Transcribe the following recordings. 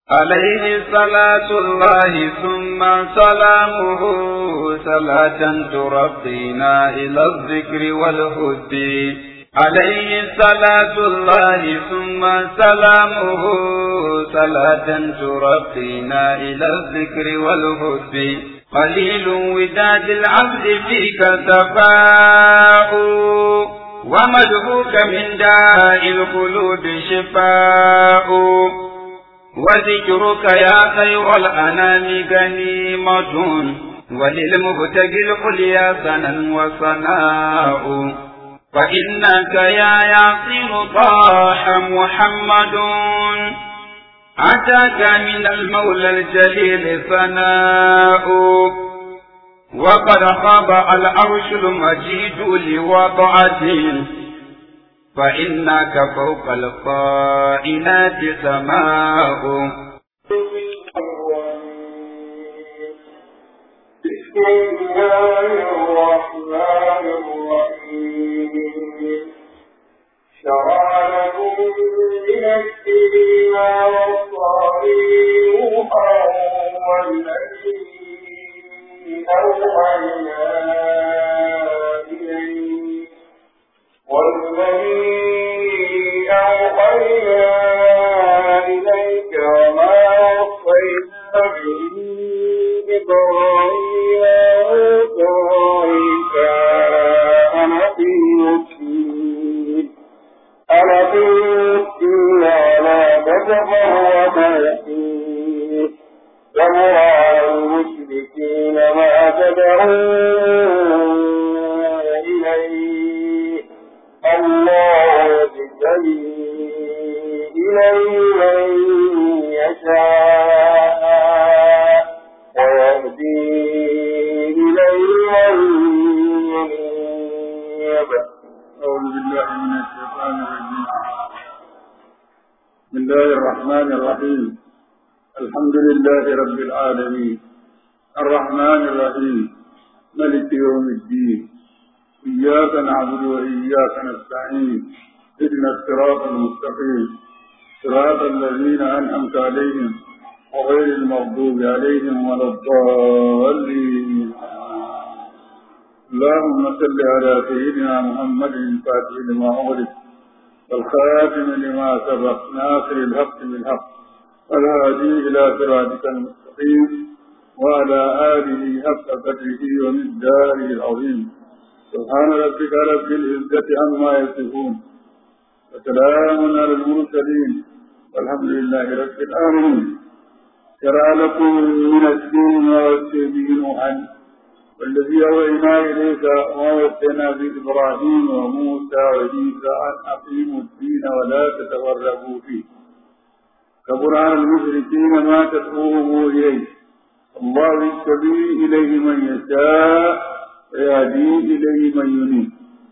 عليه صلاة الله ثم سلامه صلاة ترقينا إلى الذكر والهد عليه صلاة الله ثم سلامه صلاة ترقينا إلى الذكر والهد قليل وداد العبد فيك تفاؤ ومدهوك من داء القلوب شفاء وذكرك يا خير الأنام غنيمة وللمبتغي العليا سنا وصناء فإنك يا ياسين طاح محمد أتاك من المولى الجليل ثناء وقد خاب العرش المجيد لوضعته فإنك فوق القائنات سماء بسم الله الرحمن الرحيم شرع لكم من الدين ما وصى نوحا والذي أوحينا إليه والذي أوحينا إليك وما وصينا به إبراهيم وموسى وعيسى أنا في الدين أنا في الدين ولا تتفرق فيه ومرى المشركين ما تدعون إليه الله يجتبي إليه من يشاء ويهدي إليه من ينيب أعوذ بالله من الشيطان الرجيم بسم الله الرحمن الرحيم الحمد لله رب العالمين الرحمن الرحيم ملك يوم الدين إياك نعبد وإياك نستعين اهدنا الصراط المستقيم صراط الذين أنعمت عليهم وغير المغضوب عليهم ولا الضالين اللهم صل على سيدنا محمد الفاتح لما أغلق والخاتم لما سبق ناصر الحق بالحق والهادي إلى صراطك المستقيم وعلى آله حق قدره ومقداره العظيم سبحان ربك رب العزة عما يصفون وسلام على المرسلين والحمد لله رب العالمين شرع لكم من الدين ما وصي به نوحا والذي أوحينا إليك ما وصينا بإبراهيم وموسى وعيسى أن أقيموا الدين ولا تتفرقوا فيه كبر على المشركين ما تدعوهم إليه الله يجتبي إليه من يشاء ويهدي إليه من ينيب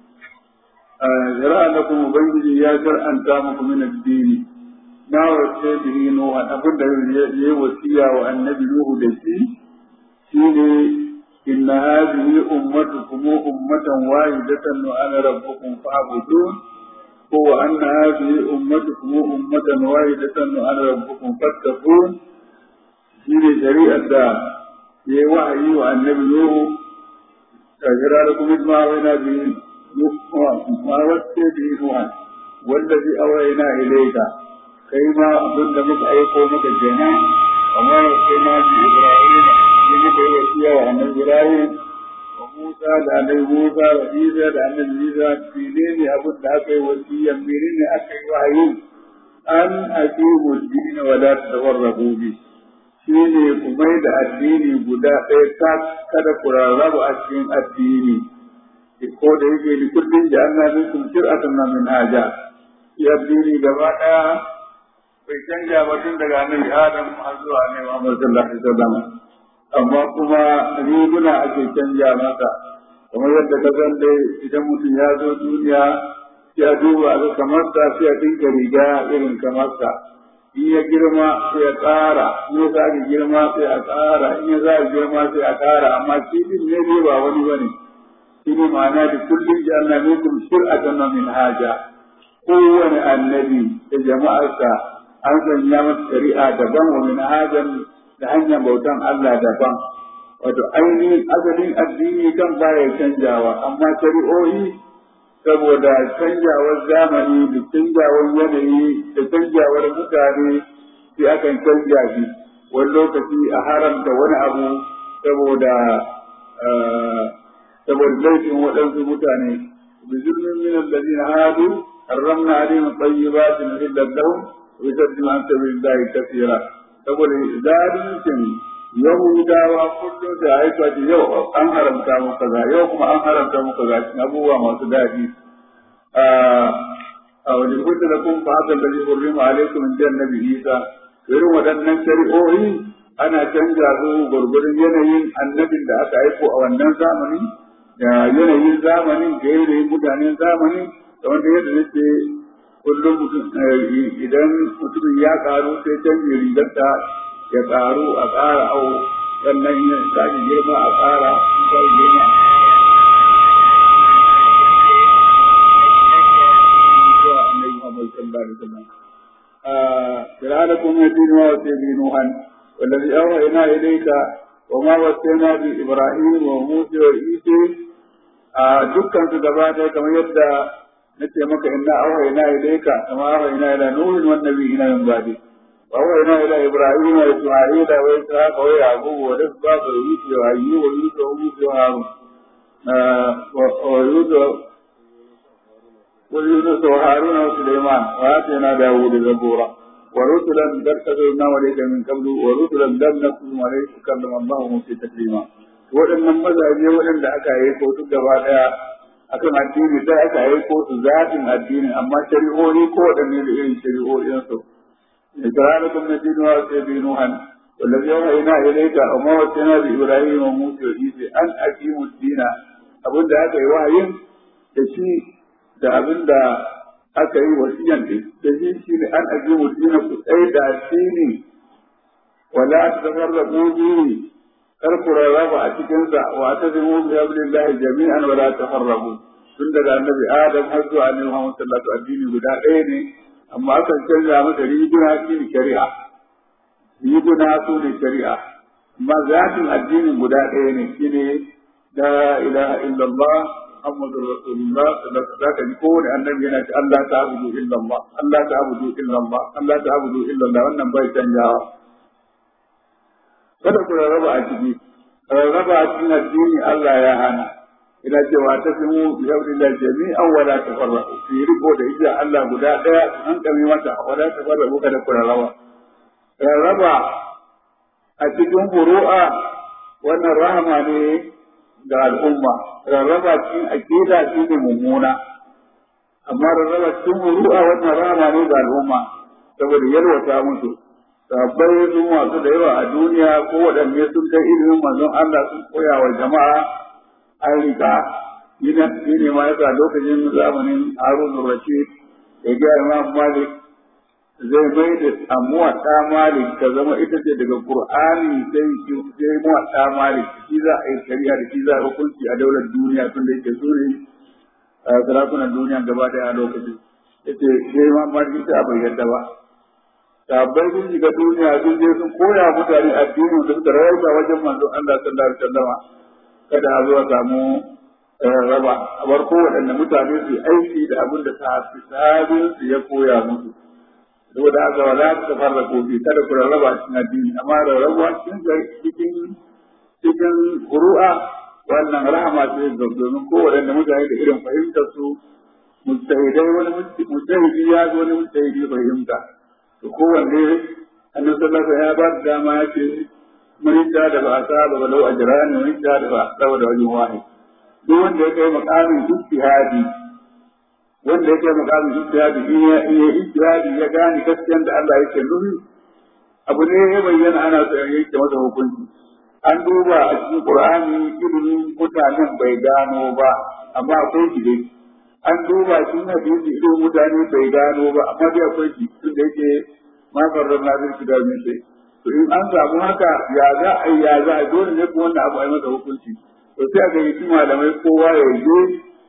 شرع لكم ubangiji ya shar'anta muku min addini na wace bihi nuha abin da yayi wasiya wa annabi nuhu da shi shine inna hadhihi ummatukum ummatan wahidatan wa ana rabbukum fa'budun ko wa anna hadhihi ummatukum ummatan wahidatan wa ana rabbukum fattaqun shine shari'ar da yayi wa'ayi wa annabi nuhu kajira lakum ma wa'ina bihi ما وسي به نوحا والذي أوينا إليك كيما أبن مك أيقو مك الجنة وما وسينا بإبراهيم لمك وسيا وعن إبراهيم وموسى لأن موسى وعيسى لأن عيسى فينين أبن أكي وسيا منين أكي وحي أن أقيموا الدين ولا تتفرقوا به shine ku mai da addini guda ɗaya ta kada ku rarraba a cikin addini ko da yake ni kullum da Allah zai kun shir'atan na min haja ya dini gaba daya bai canja ba tun daga annabi Adam har zuwa annabi Muhammad sallallahu alaihi wasallam amma kuma riguna ake canja masa kamar yadda ka san dai idan mutum ya zo duniya ya duba ga kamar sa sai ya dinka riga irin kamar sa in ya girma sai ya ƙara in ya sake girma sai a ƙara in ya sake girma sai a ƙara amma shi din ne dai ba wani bane shi ne ma'ana da kullum ji Allah minkum shir'atan min haja kowane annabi da jama'arsa an sanya masa shari'a daban wa min hajan da hanyar bautan Allah daban wato ainihin asalin addini kan baya canjawa amma shari'o'i saboda canjawar zamani da canjawar yanayi da canjawar mutane sai akan canja shi wani lokaci a haramta wani abu saboda saboda laifin waɗansu mutane bi zulmin min alladhina hadu harramna alaihim tayyibatin uhillat lahum wa yusaddimu an sabilillahi kathira saboda zalincin yahudawa kullum da aika ce yau an haramta mu kaza yau kuma an haramta mu kaza cikin abubuwa masu daɗi a wajen kuta da kun fahimta da zai hurrima alaikum in jan nabi isa irin waɗannan shari'o'i ana canja su gwargwaron yanayin annabin da aka aiko a wannan zamani da yanayin zamanin da yanayin mutanen zamani da wanda yadda nake kullum idan mutumin ya karu sai canje rigarta ya karu a ƙara au sannan ya sake girma a ƙara sai girma فرعونكم يدين وسيدي نوحا والذي أوحينا إليك وما وصينا بإبراهيم وموسى وعيسى دكان سجباتا كما يبدأ نتي مكة إنا أوحينا إليك كما أوحينا إلى نوح والنبيين من بعده وأوحينا إلى إبراهيم وإسماعيل وإسحاق ويعقوب والأسباط ويوسف وأيوب ويوسف وموسى وهارون ويوسف ويونس وهارون وسليمان وآتينا داود زبورا ورسلا قد كتبنا عليك من قبل ورسلا لم نكتب عليك كلم الله موسى تكليما waɗannan mazaje waɗanda aka aiko su gaba ɗaya akan addini sai aka aiko su zatin addini amma shari'o'i ko waɗanne da irin shari'o'insu إكرامكم نبينا وسيدي نوحا والذي أوحينا إليك وما وصينا بإبراهيم وموسى وعيسى أن أقيموا الدين أبن ده أكي وحي تشي da abin da aka yi wasiyan ɗin da shi shi ne an aqimu dina ku tsaye da addini wala tafarraqu bihi kar ku rarraba a cikin sa wa tazimu bi hablillahi jami'an wala tafarraqu tun daga annabi adam har zuwa annabi Muhammad sallallahu alaihi wasallam addini guda ɗaya ne amma akan canza masa riguna shi ne shari'a riguna su ne shari'a amma zatin addinin guda ɗaya ne shi ne la ilaha illallah muhammadur rasulullah za ka ji kowane annabi yana ce Allah ta abudu illallah Allah ta abudu illallah Allah ta abudu illallah wannan bai canjawa kada ku rarraba a ciki rarraba a cikin addini Allah ya hana ina cewa ta fi mu bi hablillah jami'an wala tafarraqu fi riko da ija Allah guda daya an kame mata wala tafarraqu kada ku rarraba rarraba a cikin furu'a wannan rahama ne ga al'umma rarraba cikin aqida shi ne mummuna amma rarraba cikin furu'a wannan rahama ne ga al'umma saboda yalwata musu sabbai sun masu da yawa a duniya ko waɗanne sun kai ilimin manzon Allah sun koya wa jama'a an riga shi ne ma yasa lokacin zamanin harun rashid ya ga imam malik zai mai da amuwa ta malik ta zama ita ce daga qur'ani sai sai muwa ta malik shi za a yi shari'a da shi za a hukunci a daular duniya tun da yake so ne sarakunan duniya gaba daya a lokacin yace sai imam malik ta bai yadda ba sabbai sun shiga duniya sun je sun koya mutane addinin da suka rayuwa wajen manzon Allah sallallahu alaihi wasallam kada a zo a samu raba a bar kowaɗanne mutane su aiki da abin da sahabin su ya koya musu saboda haka wala ta farra kofi kada ku rarraba cikin addini amma rarraba cikin cikin cikin furu'a wannan rahama ce ga domin kowaɗanne mutane da irin fahimtar su mujtahidai wani mujtahidi ya zo wani mujtahidi fahimta to kowanne annabi sallallahu alaihi wasallam ya ba da dama ya ce mun da da ba sa ba lau ajran mun da da ba sa da wajen wahid duk wanda ya kai makamin ijtihadi wanda ya kai makamin ijtihadi in ya iya ijtihadi ya gane gaskiyan da Allah yake nufi abu ne ya bayyana ana so ya yake masa hukunci an duba a cikin Qur'ani ilimin mutanen bai gano ba amma akwai shi dai an duba cikin hadisi ilimin mutane bai gano ba amma dai akwai shi tunda yake ma farrar na zai shiga min sai to in an samu haka ya za a ya za a dole ne kuma wannan abu a yi masa hukunci to sai aka yi malamai kowa ya je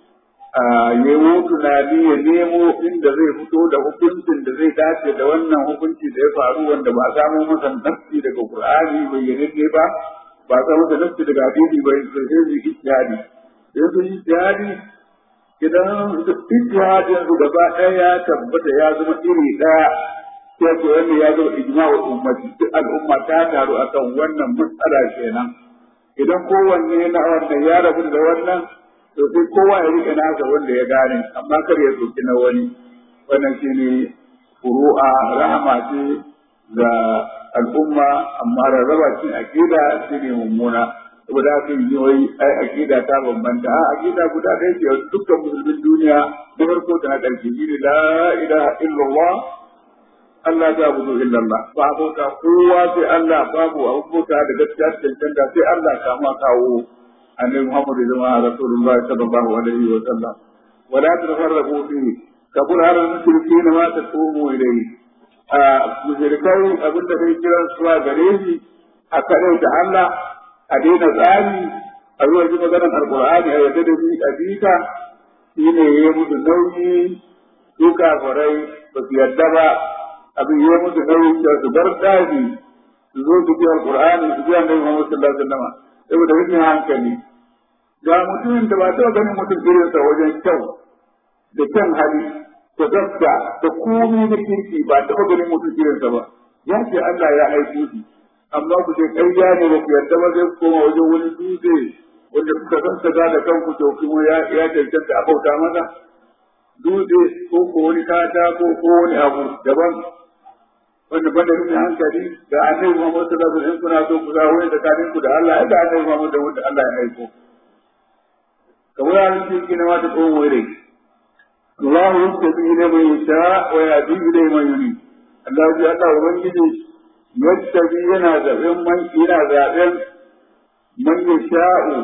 ya yi tunani ya nemo inda zai fito da hukuncin da zai dace da wannan hukunci da ya faru wanda ba a samu masa nafsi daga Qur'ani bayyananne ba ba a samu masa nafsi daga hadisi bai sai su ijtihadi sai su ijtihadi idan ijtihadin su gaba ɗaya ya tabbata ya zama iri ɗaya sai ko wanda ya zama ijma'ul ummati duk al'umma ta taru akan wannan matsala kenan idan kowanne na wannan ya rabu da wannan to sai kowa ya rike nasa wanda ya gane amma kar ya soki na wani wannan shine furu'a rahama ce ga al'umma amma rarraba cin aqida shine mummuna saboda haka yi wai ai aqida ta bambanta a aqida guda ɗaya ce dukkan musulmin duniya na farko da na ƙarshe shine la ilaha illallah Allah ta abudu illallah ba abota kowa sai Allah babu abota da gaskiya da cancanta sai Allah kama kawo annabi Muhammad zama Rasulullahi sallallahu alaihi wa sallam wala tafarraqu fihi kabur ala mushrikin ma tatumu ilayhi a mushrikai abinda kai kiran su a gare shi a kare da Allah a daina tsari a zuwa ji maganar alqur'ani a yadda da bi a bika shine ya mutu nauyi su kafirai ba su yadda ba abin ya mutu nauyi da su bar daji su zo su ji alqur'ani su ji annabi Muhammad sallallahu alaihi wa sallam saboda rikin hankali ga mutumin da ba taɓa ganin mutum irinsa wajen kyau da kyan hali da gaska da komai da kirki ba taɓa ganin mutum irinsa ba ya ce Allah ya aiko shi amma ku ce ƙarya ne ba ku yarda ba zai koma wajen wani dutse wanda kuka sassaka da kanku to kuma ya ya cancanta a bauta masa dutse ko ko wani kata ko ko wani abu daban wanda banda nuna hankali da annabi Muhammad sallallahu alaihi wasallam kuna so ku zawo ne tsakanin ku da Allah ya da annabi Muhammad da wanda Allah ya aiko kamar an ce kina ma ta tsohon wuri Allah ya tafi ne mai yasha wa ya bi ne mai yuri Allah ya Allah ubangiji yattabi yana zaben man yana zaben man yasha'u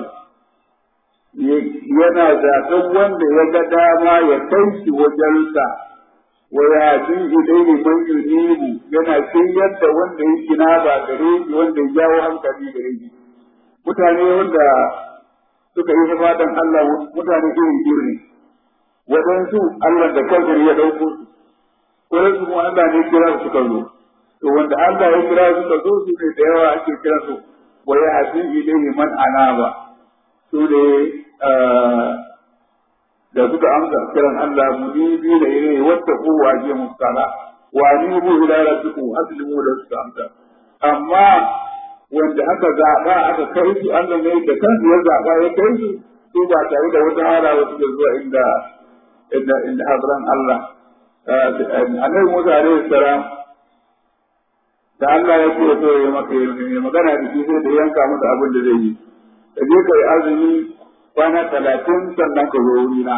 yana zaben wanda ya ga dama ya kai shi wajensa wa ya bi ilaihi man yunibu yana shiryar da wanda ya kina ba gare shi wanda ya jawo hankali gare shi mutane wanda suka yi fatan Allah mutane irin iri ne waɗansu Allah da kansa ya ɗauko su waɗansu kuma Allah ne kira su suka zo to wanda Allah ya kira su suka zo su ne da yawa ake kira su wa ya hasi ilaihi man anaba su ne da suka amsa kiran Allah munibi da ilaihi wattaqu wa ajimu sala wa anibu ila rabbikum aslimu da suka amsa amma wanda aka zaɓa aka kai su Allah ne da kansu ya zaɓa ya kai su su ba tare da wata hara wasu da zuwa inda inda inda hadran Allah annabi Musa alaihi salam da Allah ya ce so ya maka ya magana da shi sai da yanka masa abin da zai yi ka je ka yi azumi kwana talatin sannan ka zo wuri na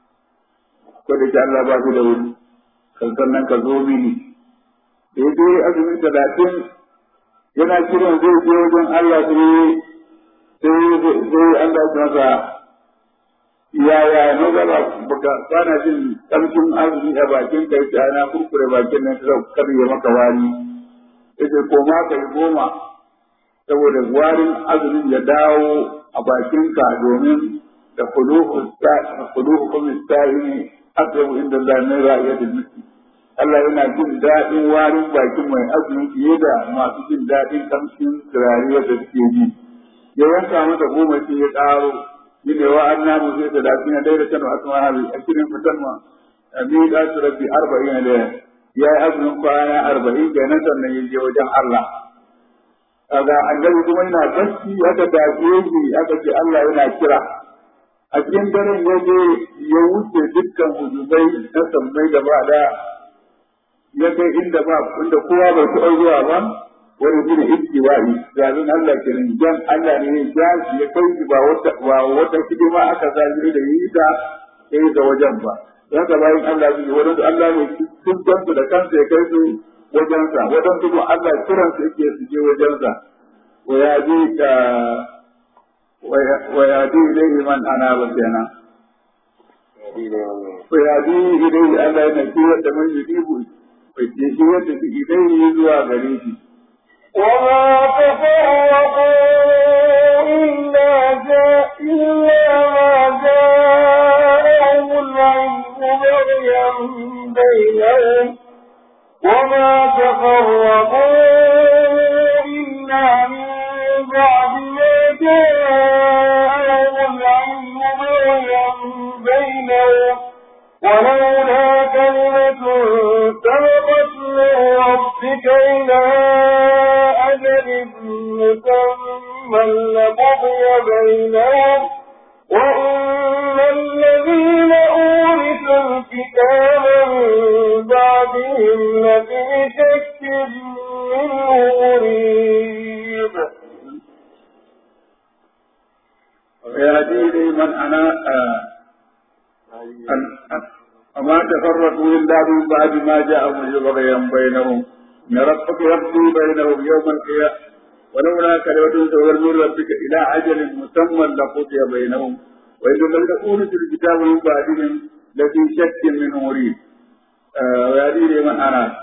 ko da ke Allah ba shi da wuri sannan ka zo mini da ya je azumi talatin yana kiran zai je wajen Allah sai sai Allah ya masa yaya ne gaba baka kana jin kamshin azumi a bakin kai ta na kurkure bakin nan sai kar ya maka wari yace ko ma kai goma saboda warin azumin ya dawo a bakin ka domin da khuluhu khuluhu kuma sai akrabu inda Allah ne ra'iyatul miski Allah yana jin daɗin warin bakin mai azumi fiye da masu jin daɗin kamshin turare da suke ji. Ya yanka masa goma sai ya ƙaro, shi ne wa an namu sai da lafi na daida kanu a kuma habi a kirin fitan ma. Ami da su rabbi arba'in da ya yi azumin kwana arba'in da nan sannan ya je wajen Allah. Kaga annabi kuma yana bacci aka dace shi aka ce Allah yana kira. A cikin daren ya je ya wuce dukkan hujubai na sammai gaba ɗaya ya kai inda ba inda kowa bai taɓa zuwa ba wani shi ne istiwa'i zaɓin Allah kenan jan Allah ne ya ja shi ya kai shi ba wata ba wata hidima aka zaɓi da yi ta sai ga wajen ba haka bayan Allah su yi wani Allah ne sun gansu da kansa ya kai su wajensa wajen kuma Allah kiran su yake su je wajensa wa ya ji ka wa ya ji ilaihi man ana ba kenan wa ya ji ilaihi Allah yana kiran da man yudibu bai je shi wanda su ilaihi zuwa gare shi وما تفرقوا إلا جاء إلا ما جاءهم ثم لقضي بينهم وإن الذين أورثوا الكتاب من بعدهم لفي شك منه مريب ويهدي لمن أنا وما تفرقوا إلا من بعد ما جاءهم بغيا بينهم إن ربك يقضي بينهم يوم القيامة ولولا كلمة سبق من ربك إلى أجل مسمى لقضي بينهم وإن الذين أورثوا الكتاب من بعدهم لفي شك منه مريب ويهدي لمن أنا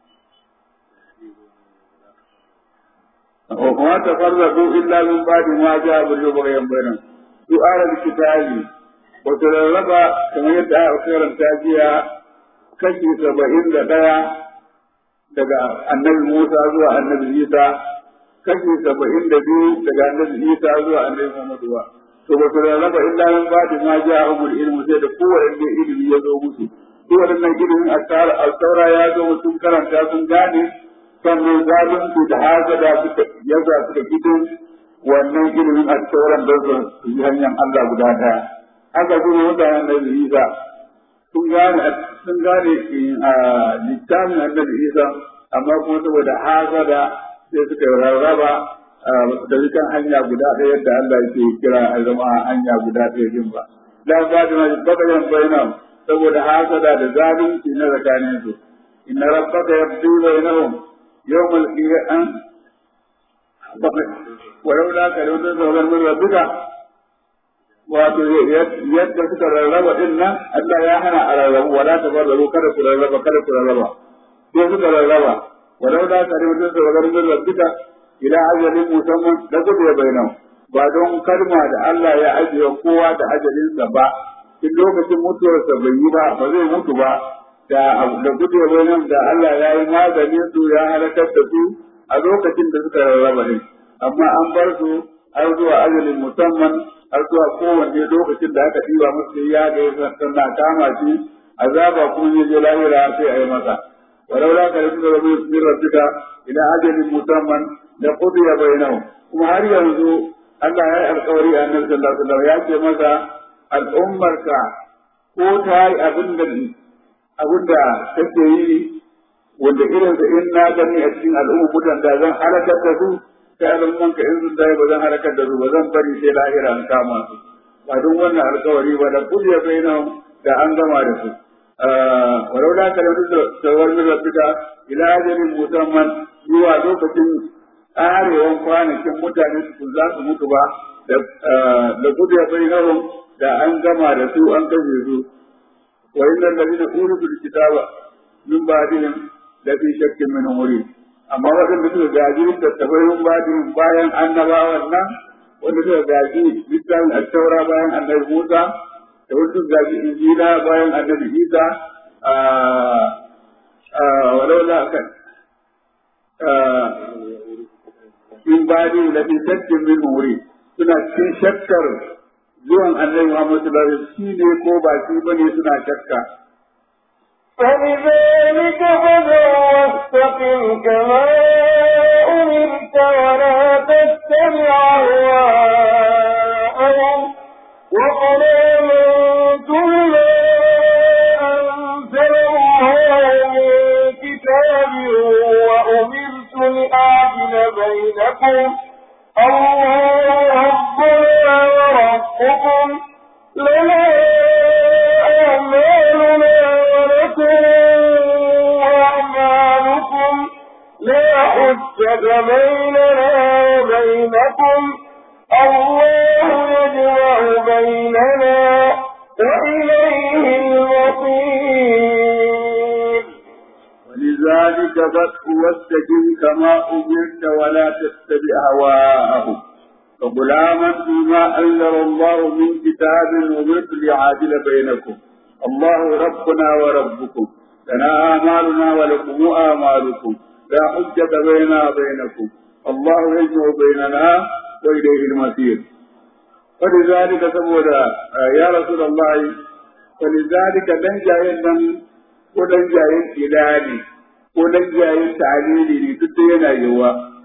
وما تفرقوا إلا من بعد ما جاءهم بغيا بينهم سؤال الكتاب وترغب كما يدعى خيرا تاجيا kashi saba'in da ɗaya daga annabi Musa zuwa annabi Isa, kashi saba'in da biyu daga annabi Isa zuwa annabi Muhammadu ba. To ba su rarraba illa min ba da ma ja umul ilmu sai da kowanne ilimi ya zo musu. Su waɗannan ilimin alsaura ya zo sun karanta sun gane sannan zalunci da hasada suka yaza suka fito wannan ilimin alsauran don su yi hanyar Allah guda ɗaya. Haka kuma mutanen da Isa sun gane sun gane a littafin annabi Isa amma kuma saboda hasada sai suka rarraba da kan hanya guda ɗaya yadda Allah yake kira a zama hanya guda ɗaya din ba. La ba da na bakayan bainam saboda hasada da zalunci na tsakanin su. Inna rabbaka yabdi bainahum yawmal qiyam walau la ka da wannan min rabbika wato yadda suka rarraba din nan Allah ya hana a rarrabu wala ta barrabu kada ku rarraba kada ku rarraba sai suka rarraba walau da ka rubuta da rarrabu rabbika ila ajalin musamman da ku da bainam ba don kalma da Allah ya ajiye kowa da ajalinsa ba in lokacin mutuwarsa bai yi ba ba zai mutu ba da da gudu bainam da Allah ya yi maganin su ya halakar da su a lokacin da suka rarraba ne amma an bar su har zuwa ajalin musamman har zuwa kowanne lokacin da aka ɗiba masa ya ga sannan kama shi azaba kuma ya je lahira sai a yi masa walau la kare da rabu min rabbika ila ajalin musamman da qudiya bainahu kuma har yanzu Allah ya yi alƙawari a annabi sallallahu alaihi wasallam ya ce masa al'ummarka ko ta yi abin da abin da take yi wanda irin da in na gani a cikin al'ummar mutan da zan halakar da su sai al'umman ka in sun dai ba zan halakar da su ba zan bari sai lahira an kama su ba don wannan alkawari ba da kudiya bainahum da an gama da su walau la kalamtu tawar min rabbika ila ajalin musamman zuwa lokacin tsarewan kwanakin mutane su za su mutu ba da kudiya bainahum da an gama da su an kashe su wa innal ladina uridu kitaba min ba'dihim la fi shakkin min umuri amma waɗanda suka gaji littattafai mun ba bayan annabawan nan wanda suka gaji littafin attaura bayan annabi Musa da wanda suka gaji injila bayan annabi Isa walau la kan in ba ni la fi shakkin min muri suna cikin shakkar zuwan annabi Muhammad sallallahu alaihi wasallam shi ne ko ba shi bane suna shakka فلذلك فدع واستقم كما أمرت ولا تتبع أهواءهم وقل آمنت بما أنزل الله من كتاب وأمرت لأعدل بينكم الله ربنا وربكم لنا أعمالنا ولكم أعمالكم لا حجة بيننا وبينكم الله يجمع بيننا وإليه المصير ولذلك بدء واستقم كما أمرت ولا تتبع هواءهم فقل آمنت بما أنزل الله من كتاب أمرت ليعادل بينكم الله ربنا وربكم لنا آمالنا ولكم آمالكم لا حجة بيننا وبينكم الله يجمع بيننا وإليه المصير ولذلك سبودا يا رسول الله ولذلك لن جاء ko dan jayin ilani ko dan jayin ta'alili ne duk da yana yiwa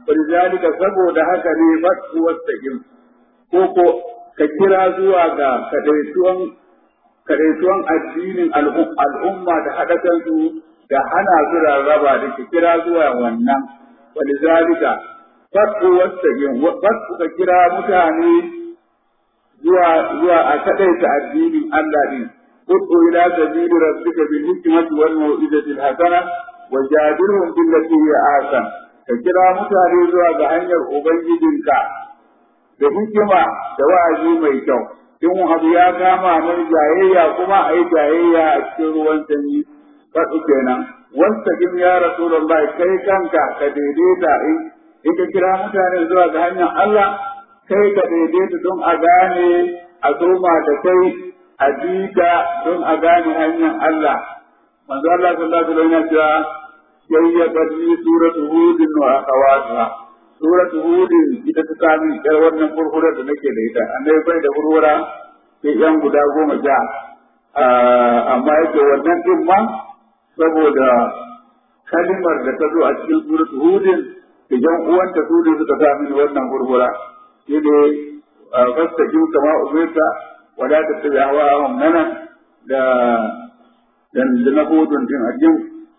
walidhalika saboda haka ne fatu wastaqim ko ko ka kira zuwa ga kadaituwan kadaituwan addinin al'umma da haɗa kansu da hana su rarraba da ke kira zuwa wannan walidhalika fatu wastaqim fatu ka kira mutane zuwa zuwa a kadaita addinin Allah din ud'u ila sabili rabbika bil hikmati wal mau'izati al hasana wajadilhum billati hiya ahsan ka kira mutane zuwa ga hanyar ubangijinka da hikima da wa'azi mai kyau in abu ya kama mai jayayya kuma a yi jayayya a cikin ruwan sanyi faɗi kenan wasta kim ya rasulullah kai kanka ka daidaita in ka kira mutane zuwa ga hanyar Allah kai ka daidaita don a gane a soma da kai a jika don a gane hanyar Allah manzo Allah sallallahu alaihi wasallam ya ce yayyabat li suratu hud wa akhawatuha suratu hud ita ta sami yar wannan furfura da nake da ita annabi bai da furfura sai yan guda goma ja amma yake wannan din ma saboda kalimar da ta zo a cikin suratu hud idan uwanta su ne suka sami wannan furfura shi ne fastaqim kama umirta wala tattabi hawahum nana da dan da na hudun din ajin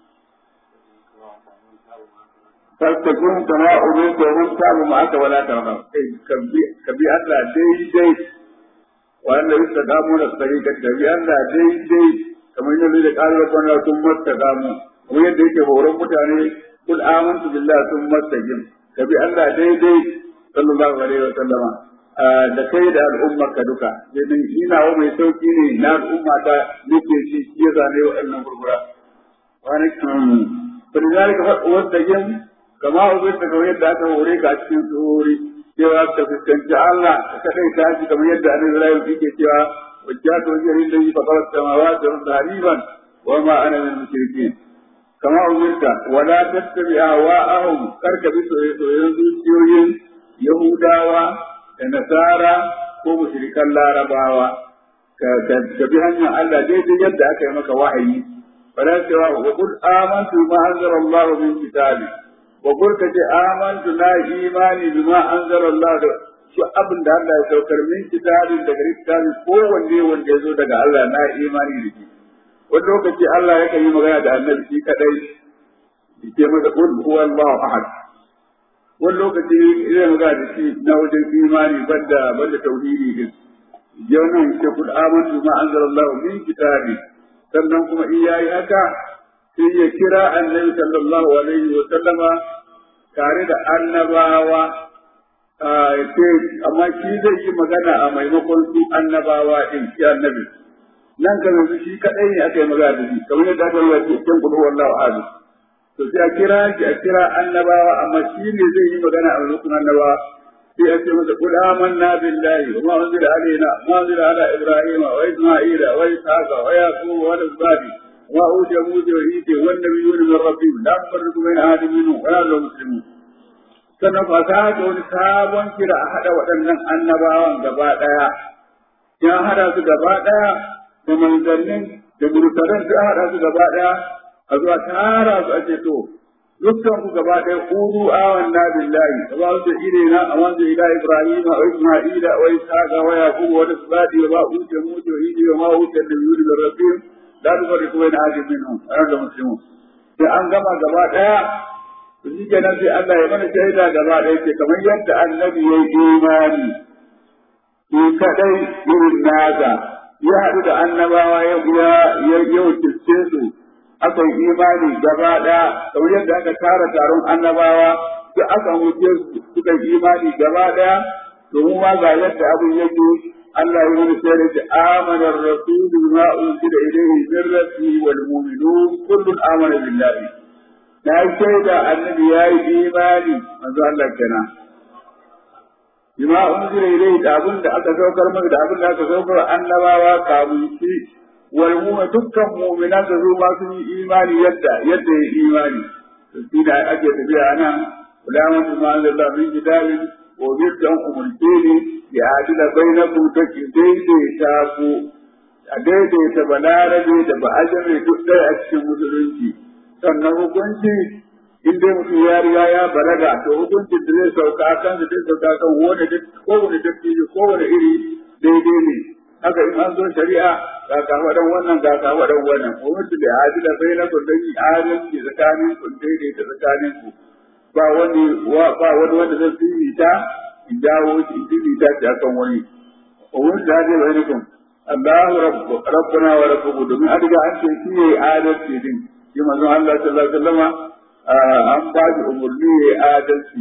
fastakun kama ubin da mun samu ma aka wala ta ba ka bi Allah daidai wanda ya saka mu da tsari ka bi Allah daidai kamar yadda da kalmar kana sun mastaka mu kuma yadda yake horon mutane kul amantu billahi sun mastaqim ka bi Allah daidai sallallahu alaihi wa sallama da kai da al'ummar ka duka sai ina wa mai sauki ne na al'umma ta nake shi ya zane wa'annan gurgura wani فلذلك واتجن كما أبيت كما يدعى تهوريك أتكين تهوري cewa ka fuskanci Allah ka kai tashi kamar yadda Annabi Ibrahim yake cewa wajjatu wajhi lillahi faqad samawati wal ardi hariban wa ma ana min mushrikin kama umirta wala tattabi ahwa'ahum karka bi soyayyen zuciyoyin Yahudawa da Nasara ko mushrikan Larabawa ka bi hanyar Allah daidai yadda aka yi maka wahayi فلا سوى وقل آمنت بما أنزل الله من كتابه وقل كتي آمنت لا إيماني بما أنزل الله شو أبن ده الله يسوكر من كتاب daga littafi ko wanne wanda ya zo daga Allah na imani da shi wani lokaci Allah yakan yi magana da annabi shi kadai yake masa qul huwa Allahu ahad wani lokaci zai magana da shi na wajen imani banda banda tauhidi din yau nan ce kul amantu ma anzalallahu min kitabi sannan kuma in yayi haka sai ya kira annabi sallallahu alaihi wa sallama tare da annabawa ce amma shi zai yi magana a maimakon su annabawa din shi annabi nan kan yanzu shi kadai ne aka yi magana da shi kamar yadda aka yi wa cikin kudu wallahu ahadu to sai a kira shi a kira annabawa amma shi ne zai yi magana a maimakon annabawa sai a ce masa kul amanna billahi wa ma unzila alaina ma unzila ala ibrahima wa isma'ila wa ishaqa wa yaqub wa al-asbati wa utiya musa wa isa wa nabiyyuna min rabbihim la nufarriqu bayna ahadin minhum wa la hum muslimun sannan ba ta ga wani sabon kira a hada waɗannan annabawan gaba ɗaya ya hada su gaba ɗaya da manzannin da murtalan sai hada su gaba ɗaya a zuwa tara su a ce to dukkan ku gaba ɗaya kudu awan na billahi wa ba su ire na a wanda ila ibrahim wa isma'ila wa ishaqa wa yaqub wa isbati wa ba uce mutu wa idi wa ma uce da yuri da rabbim la tufarriqu bayna ahadin minhum ana da muslimun sai an gama gaba ɗaya to shi kenan sai Allah ya mana shaida gaba ɗaya ce kamar yadda annabi ya yi imani shi kadai irin nasa ya haɗu da annabawa ya ya ya su aka yi imani gaba ɗaya kamar yadda aka tara taron annabawa sai aka wuce suka yi imani gaba ɗaya domin ma ga yadda abin yake Allah ya wani sai da amana ar-rasul bima unzila ilayhi min rabbihi wal mu'minun kullun amana billahi na shaida annabi ya yi imani manzo Allah kenan bima unzila ilayhi da abin da aka saukar masa da abin da aka saukar annabawa kamun shi wal mu'min dukkan mu'minan da su ma sun yi imani yadda yadda ya imani to shi da ake tafiya nan ulama su ma Allah min kitabin wa bidan umultini ya adila bainakum take daidaita ku a daidaita balarabe da ba'ajame duk ɗaya a cikin musulunci sannan hukunci in dai mutum ya riga ya balaga to hukuncin da zai sauka kan da zai sauka kan wani kowane dattijo kowane iri daidai ne haka in an zo shari'a ga kafaɗan wannan ga kafaɗan wannan gwamnati da adila bai na kun dan yi adalci tsakanin ku daidai da tsakanin ku ba wani ba wani wanda zai fifita in jawo shi in fifita shi akan wani gwamnati da adila bai na kun Allahu rabbuna wa rabbukum domin an riga an ce shi yayi adalci din shi manzon Allah sallallahu alaihi wasallama an ba shi umurni yayi adalci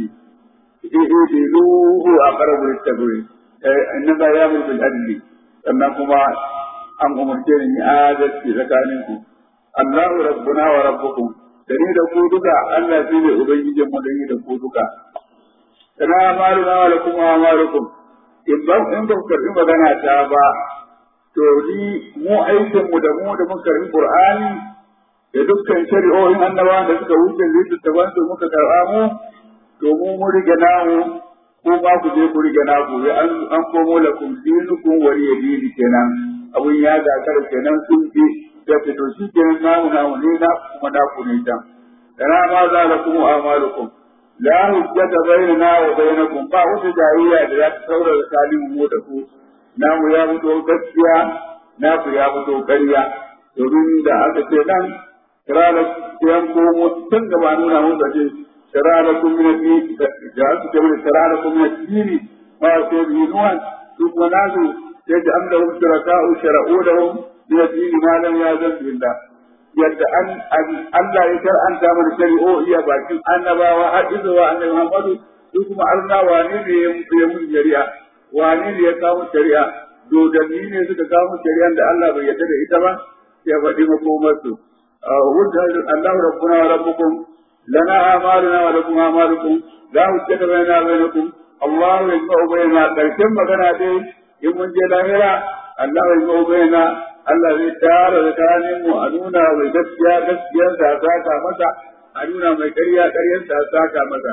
idiluhu aqrabu lit-taqwa inna la ya'muru bil adli sannan kuma an umarce ni adalci tsakanin ku Allahu rabbuna wa rabbukum da ni da ku duka Allah shi ne ubangijin mu da ni da ku duka kana amaluna wa lakum amalukum in ba in ba karbi magana ta ba to ni mu aikin mu da mu da muka karbi Qur'ani da dukkan shari'o'in annabawa da suka wuce littattafan su muka karɓa mu to mu mu rige namu ko ba ku je ku rige naku an an komo lakum dinukum waliya dini kenan abun ya gagara kenan sun bi da fito shi kenan namu namu ne na kuma na ku ne can dana ma za la kuma amalukum la hujjata bainana wa bainakum ba wata jayayya da za ta saura tsakanin mu da ku namu ya fito gaskiya na ku ya fito ƙarya domin da aka ce nan kirala yan komo tun da ba nuna mun da ce شرع لكم من الدين جعلت كمان شرع لكم من الدين ما فيه نوح ثم نازوا يجعل لهم شركاء شرعوا لهم من الدين ما لم يأذن بالله yadda an Allah ya shar'anta mana shari'o'i a bakin annabawa har izuwa annabi Muhammadu su kuma Allah wane ne ya mun shari'a wane ne ya kawo shari'a dodanni ne suka kawo shari'an da Allah bai yarda da ita ba ya faɗi makomarsu wanda Allah rabbuna wa rabbukum لنا أعمالنا ولكم أعمالكم لا حجة بيننا وبينكم الله يجمع بيننا كرشم مغنى دي يمن جي لاهرة الله يجمع بيننا الله zai tara tsakanin mu a nuna mai gaskiya gaskiyar da saka masa a nuna mai ƙarya ƙaryar da saka masa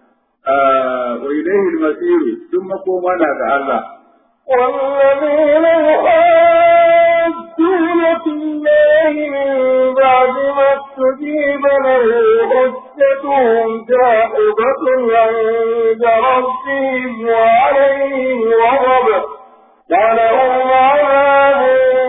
wa ilaihi al-masir duk makoma na ga Allah والذين يحاجون في الله من بعد ما استجيب له حجتهم جاحظة عند ربهم وعليهم غضب ولهم عذاب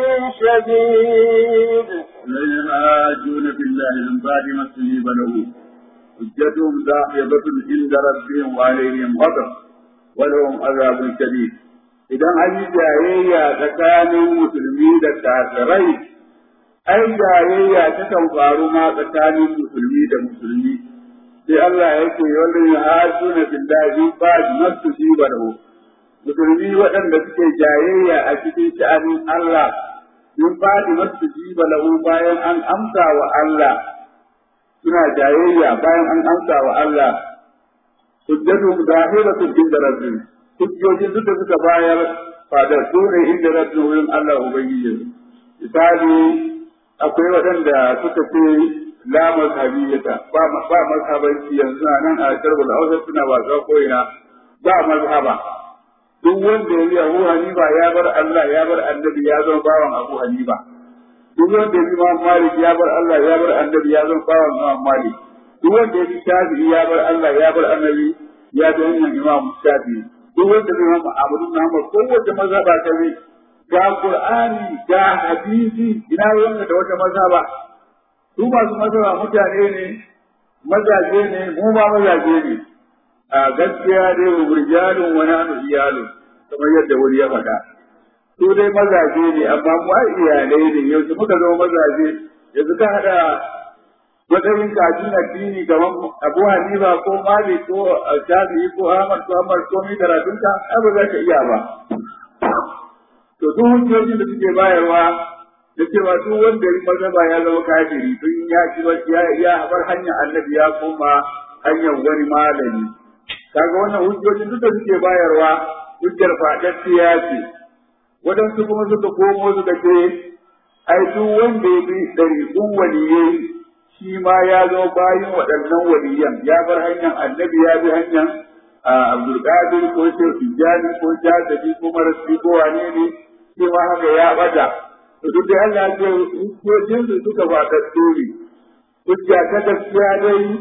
شديد يحاجون في الله من بعد ما استجيب له حجتهم داحضة عند ربهم وعليهم غضب ولهم عذاب شديد idan an yi jayayya tsakanin musulmi da kafirai ai jayayya ta kan faru ma tsakanin musulmi da musulmi sai Allah ya ce wanda ya hasu na billahi ba nasu shi ba da musulmi waɗanda suke jayayya a cikin sha'anin Allah sun ba da nasu shi ba lahu bayan an amsa wa Allah suna jayayya bayan an amsa wa Allah hujjatu zahiratun inda rabbihim hujjojin duk da suka bayar fadar su ne inda rabbi wurin Allah Ubangiji. Misali akwai waɗanda suka ce la mazhabiyata ba ba mazhabanci yanzu a nan a karbul hausa suna wasa ko ina ba mazhaba duk wanda ya yi Abu Hanifa ya bar Allah ya bar annabi ya zama bawan Abu Hanifa duk wanda ya yi Imam Malik ya bar Allah ya bar annabi ya zama bawan Imam Malik duk wanda ya yi Shafi'i ya bar Allah ya bar annabi ya zama Imam Shafi'i duk wanda zai mama abu na ma kowace mazhaba ta ne ga qur'ani ga hadisi ina wanda da wata mazhaba su masu mazhaba mutane ne mazaje ne mu ma mazaje ne a gaskiya dai wa burjalun wa nanu iyalu kamar yadda wani ya faɗa su dai mazaje ne amma mu ai iyalai ne yanzu muka zama mazaje yanzu ka hada matsayin kajin addini kamar Abu Hanifa ko Malik ko Shafi'i ko Ahmad ko Ahmad ko mi karatunka ai ba za ka iya ba. To duk hujjojin da suke bayarwa da cewa duk wanda ya mazhaba ya zama kafiri tun ya ci ya ya bar hanyar annabi ya koma hanyar wani malami. Kaga wannan hujjojin duk da suke bayarwa hujjar faɗaɗɗiya ce. Waɗansu kuma suka komo suka ce ai duk wanda ya bi ɗariƙun waliyai shi ma ya zo bayan waɗannan waliyan ya bar hanyar annabi ya bi hanyar abdulkadir ko shehu tijjani ko jazabi ko marasi ko wane ne shi ma haka ya bada to duk da Allah ya ce hujjojin su suka faɗa tsori hujja ta gaskiya dai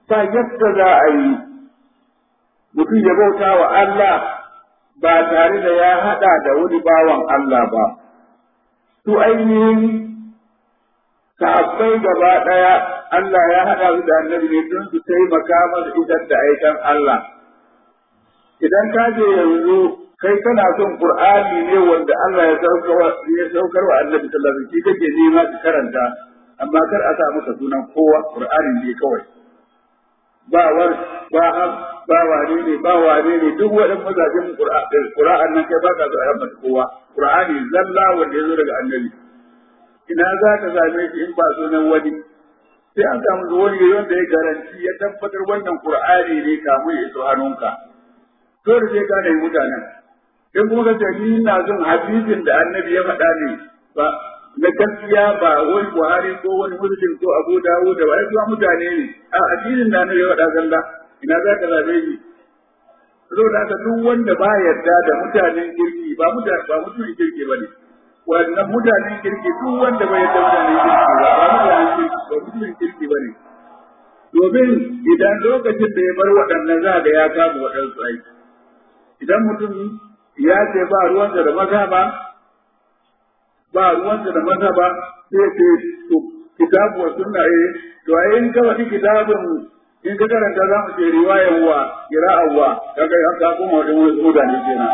ta yadda za a yi mutum ya bauta wa Allah ba tare da ya haɗa da wani bawan Allah ba. Su ainihin sahabbai gaba ɗaya Allah ya haɗa su da annabi ne don su taimaka masa isar da aikan Allah. Idan ka je yanzu kai kana son Qur'ani ne wanda Allah ya saukar wa annabi sallallahu alaihi wasallam kake nema ka karanta amma kar a sa masa sunan kowa Qur'ani ne kawai. Ba war ba ba wane ne ba wane ne duk waɗannan mazajen Qur'an nan kai ba ka so a yamma kowa Qur'ani zalla wanda ya zo daga annabi. ina za ka same shi in ba sunan wani sai an samu wani wanda ya garanti ya tabbatar wannan qur'ani ne kamun ya iso hannunka to da sai ka nemi mutanen in kuma ka ce ni ina son hadisin da annabi ya faɗa ne ba na gaskiya ba wani buhari ko wani muslim ko abu dawo da wani kuma mutane ne a addinin da annabi ya faɗa zalla ina za ka same shi saboda haka duk wanda ba yarda da mutanen kirki ba mutane ba mutumin kirki ba ne wannan mutanen kirki duk wanda bai da mutanen kirki ba ba mutanen kirki ba mutumin kirki ba ne domin idan lokacin da ya bar waɗannan za da ya kama waɗansu aiki idan mutum ya ce ba ruwansa da maza ba ba ruwansa da maza ba sai ce to kitabu wa sunna eh to ai in ka wani kitabun in ka karanta za mu ce riwayan wa kira'an wa kaga ka kuma wani mutane kenan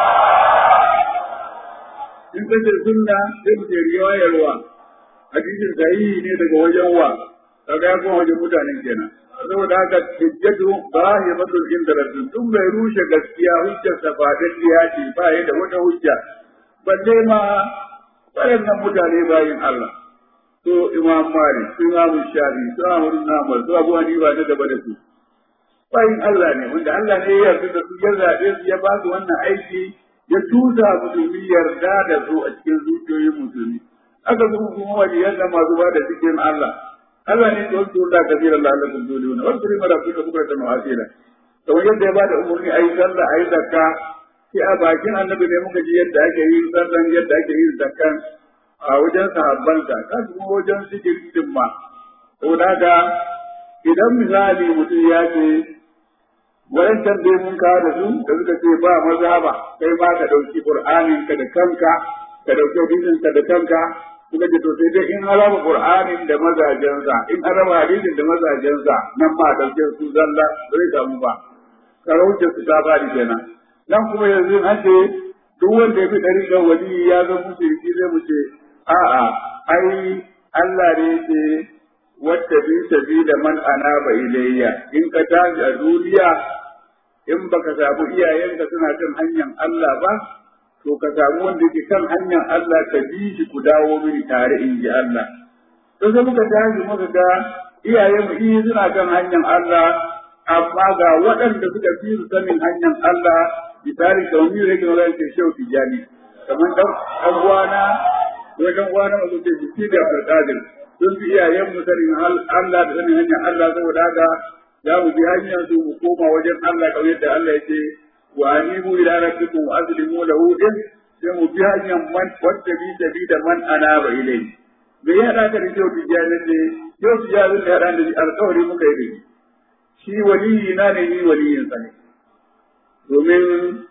in kace sunna sai mu ce riwayarwa hadisin sahihi ne daga wajen wa kaga ya kuma wajen mutanen kenan saboda haka hujjatu zahibatul indaratun tun bai rushe gaskiya hujjar sa ba gaskiya ce ba da wata hujja balle ma waɗannan mutane bayin Allah to imam malik su imam shafi su ahmad namal su abu hanifa da gaba da su bayin Allah ne wanda Allah ne ya yarda da su ya zaɓe su ya ba su wannan aiki ya tusa musulmi yarda da su a cikin zuciyoyin musulmi aka zo kuma waliyan da masu ba da cikin Allah Allah ne ke wasu da kabiran da Allah kun dole wannan wasu rima da kuka kuka ta ma'asira kamar yadda ya ba da umarni ayi sallah ayi zakka sai a bakin annabi ne muka ji yadda ake yin sallan yadda ake yin zakkan a wajen sahabbansa ka kuma wajen sikirin ma saboda haka idan misali mutum ya ce wayancan dai mun kawo da su da suka ce ba maza ba kai ma ka ɗauki qur'anin ka da kanka ka ɗauki hadisin ka da kanka suka ce to sai dai in haraba qur'anin da mazajensa in haraba hadisin da mazajensa nan ma ɗauke su zalla ba zai samu ba karauce su ta bari kenan nan kuma yanzu an ce duk wanda ya fi ɗariƙar wali ya zama mushriki zai mu ce a'a ai Allah ne ce wata bi sabi da man anaba ilayya in ka tashi a duniya in baka samu iyayenka suna kan hanyar Allah ba to ka samu wanda ke kan hanyar Allah ka bi shi ku dawo mini tare in ji Allah to sai muka tashi muka ga iyayenmu iya suna kan hanyar Allah amma ga waɗanda suka fi su sanin hanyar Allah misali kamar mu rage magana ce shau tijani kamar dan dan uwana ko dan uwana mu ce shi da Abdul sun fi iyayen mu sanin Allah da sanin hanyar Allah saboda haka za mu bi hanyar su mu koma wajen Allah kamar yadda Allah ya ce wa anibu ila rabbikum wa aslimu lahu din sai mu bi hanyar man wanda bi da bi da man anaba ilayhi me ya da ka da yau tijani ne yau tijani da ran da alƙawari muka yi da shi waliyi na ne ni waliyin sa ne domin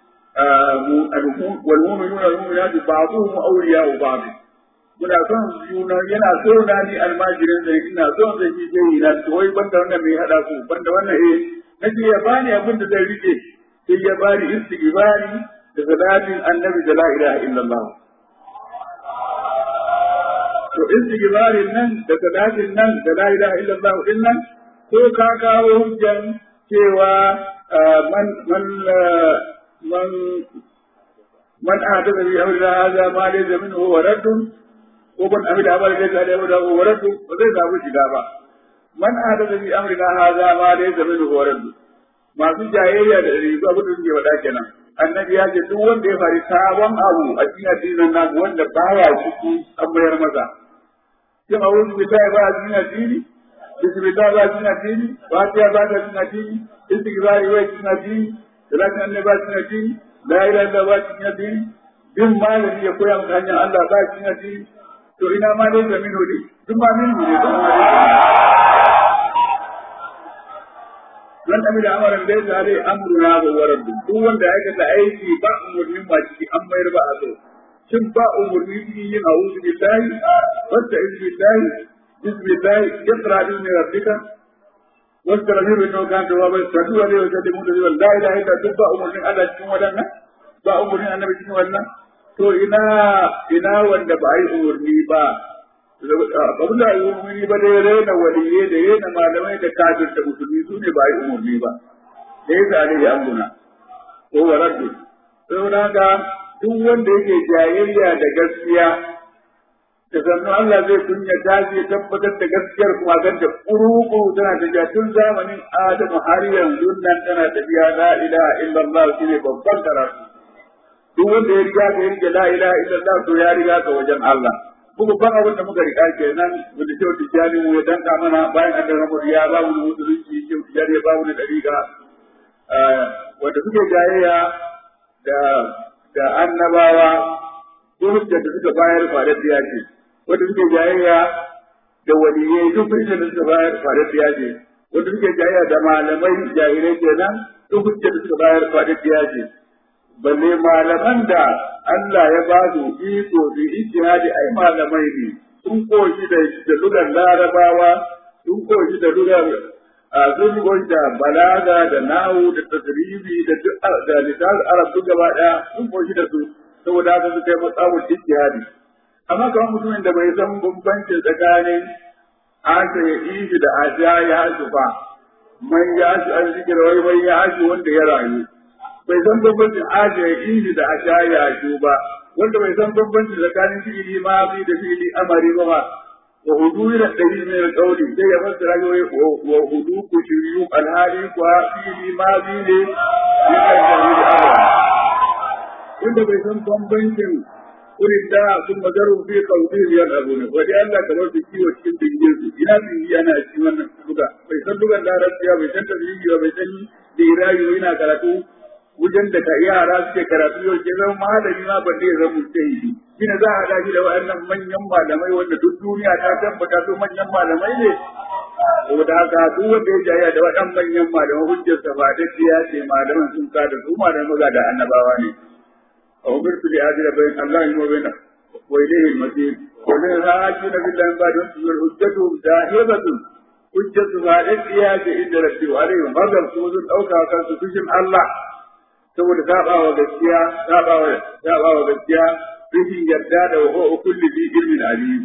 wal mu'minuna wal mu'minatu ba'dhum awliya'u ba'd muna son juna yana so na ni almajirin da ina son da shi sai na to wai banda wannan mai hada ku banda wannan eh nace ya bani abin da zai rike sai ya bani istighfari da salatin annabi da la ilaha illallah to istighfarin nan da salatin nan da la ilaha illallah din nan ko ka kawo hujjan cewa man man man man ahdatha bi amrina hadha ma laysa minhu wa raddun ko ban amida amal da ga da wa raddu ba zai samu shiga ba man ahdatha bi amrina hadha ma laysa minhu wa raddu masu jayayya da riga abin da suke wada kenan annabi ya ce duk wanda ya fari sabon abu a cikin addinin nan wanda baya ciki an bayar masa kin a wurin billahi ba a cikin addini bismillah ba a cikin addini fatiha ba ta cikin addini istighfari ba cikin addini salatin annabi ba cikin addini la ilaha illallah ba cikin addini bin malami ya koya maka hanyar Allah ba cikin addini to ina ma dai da min hudi duk ma min hudi don man amila amaran da ya alai amruna wa warad duk wanda ya aikata aiki ba umurnin ba ciki an mayar ba a so shin ba umurni cikin yin a'udhu billahi wasta iz billahi bismillahi iqra bismi rabbika واستغفر انه كان توابا استغفر عليه وسلم da لا اله الا duk ba umurnin Allah cikin wadannan ba umurnin annabi cikin wannan to ina ina wanda ba yi umurni ba abin da yi umurni ba dai rena waliye da rena malamai da kafir da musulmi su ne ba yi umurni ba da ya zane ya amuna ko waraddu saboda haka duk wanda yake jayayya da gaskiya da sannu Allah zai kunya ta ya tabbatar da gaskiyar kuma gan da ƙuruƙu tana tafiya tun zamanin Adamu har yanzu nan tana tafiya la ilaha illallah shi ne babban karatu duk wanda ya riga ka ya rike la ilaha illallah to ya riga ka wajen Allah muka ban abin da muka riga kenan wanda shehu tijjani mu ya danka mana bayan an da ramar ya ba mu musulunci shehu tijjani ya ba mu da dariƙa wanda suke jayayya da da annabawa ko da suka bayar faɗaɗɗiya ce wanda suke jayayya da waliyai duk hujjar da suka bayar faɗaɗɗiya ce wanda suke jayayya da malamai jahilai kenan duk hujjar da suka bayar faɗaɗɗiya ce balle malaman da Allah ya ba su iko su ijtihadi ai malamai ne sun koshi da da lugar larabawa sun koshi da lugar sun koshi da balaga da nahu da tasribi da da lisan arab duk gaba daya sun koshi da su saboda haka su kai matsawar ijtihadi amma kamar mutumin da bai san bambancin tsakanin asha ya ishi da asha ya hasu ba man ya hasu an zikir wai wai ya hasu wanda ya rayu bai san bambancin asha ya ishi da asha ya hasu ba wanda bai san bambancin tsakanin fi'ili mazi da fi'ili amari ba ba wa hudu da ɗari min alƙawli sai ya fassara ga wa hudu ku shiriyu alhali kuwa fi'ili mazi ne ya aika da wanda bai san bambancin wurin da sun magaru fi kaudi biyar abu ne wani Allah kamar su kiwo cikin dingin su ina dingi ana ci wannan duka bai san dukan larabciya bai san tafsiri ba bai san dirayi yana karatu wajen da ka yara suke karatu yau ke zama malami ma ban ya zama mujtahidi shine za a haɗa shi da waɗannan manyan malamai wanda duk duniya ta tabbata su manyan malamai ne saboda haka duk wanda ya jaya da waɗannan manyan malamai hujjarsa ba da ya ce malaman sun ka da su malamai da annabawa ne أمرت لأجل بين الله وبين وإليه المسير ومن راجون بالله من بعد وانتظر حجتهم داهبة حجة بعد الإياك إن ربي عليهم غضب سوز أو كاكا سكشم الله saboda saba wa gaskiya saba wa saba wa gaskiya rashin yarda da wa kulli bi ilmin alim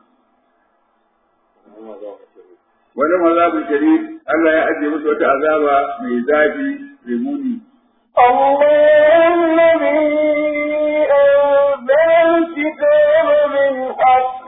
wani mazabu sharif Allah ya ajiye musu wata azaba mai zafi mai muni الله الذي أنزل الكتاب بالحق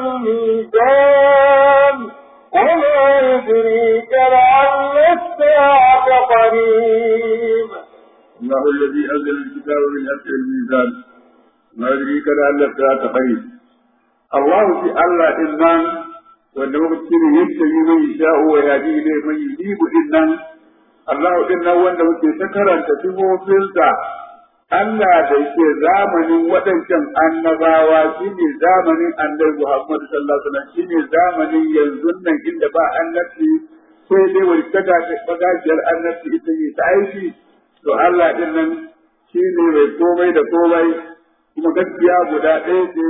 والميزان وما يدريك لعل الساعة قريب الله الذي أنزل الكتاب بالحق والميزان ما يدريك لعل الساعة قريب الله في الله إذن wanda muka yastabi man yasha'u wa yahdi ilayhi man yujibu dinnan Allah din nan wanda muke ta karanta sifofinsa Allah da yake zamanin waɗancan annabawa shine zamanin annabi Muhammad sallallahu alaihi wasallam shine zamanin yanzu nan inda ba annabi sai dai wani taga bagajiyar annabi ita ne ta aiki to Allah din nan shine mai komai da komai kuma gaskiya guda ɗaya ce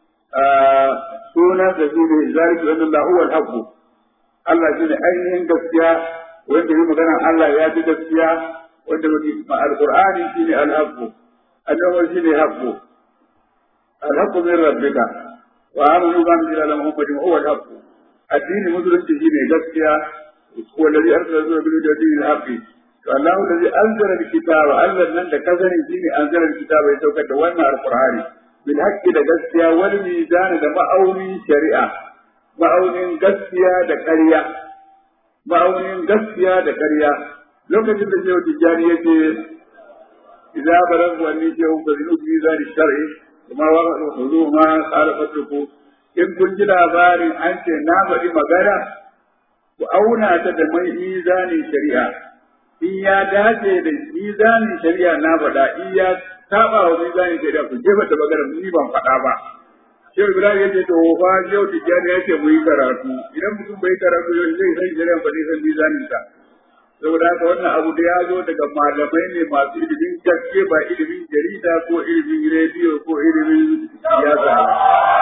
sunan da shine zalika annallahi huwal haqq Allah shine ainihin gaskiya wanda yi magana Allah ya ji gaskiya wanda wani alqur'ani shine al-haqqu annabi shine haqqu al-haqqu min rabbika wa amanu bi anzila muhammadin huwa al-haqqu addini musulunci shine gaskiya ko alladhi arsala rasulahu bil huda dinil haqqi to Allah alladhi anzala al-kitaba Allah nan da kazani shine anzala al-kitaba ya saukar da wannan alqur'ani bil haqqi da gaskiya wal mizan da ma'auni shari'a ma'aunin gaskiya da ƙarya ma'aunin gaskiya da ƙarya lokacin da shehu tijjani ya ce idza balagu anni shehu fa zinu bi zari shar'i kuma wa hudu ma qala fatruku in kun ji labarin an ce na faɗi magana ku auna ta da mai mizanin shari'a in ya dace da mizanin shari'a na faɗa in ya saba wa mizanin shari'a ku jefa da magana ni ban faɗa ba Shehu Ibrahim ya ce to fa Shehu Tijjani ya ce mu yi karatu idan mutum bai karatu yau zai san shari'a ba zai san mizanin sa saboda haka wannan abu da ya zo daga malamai ne masu ilimin gaske ba ilimin jarida ko ilimin rediyo ko ilimin siyasa ba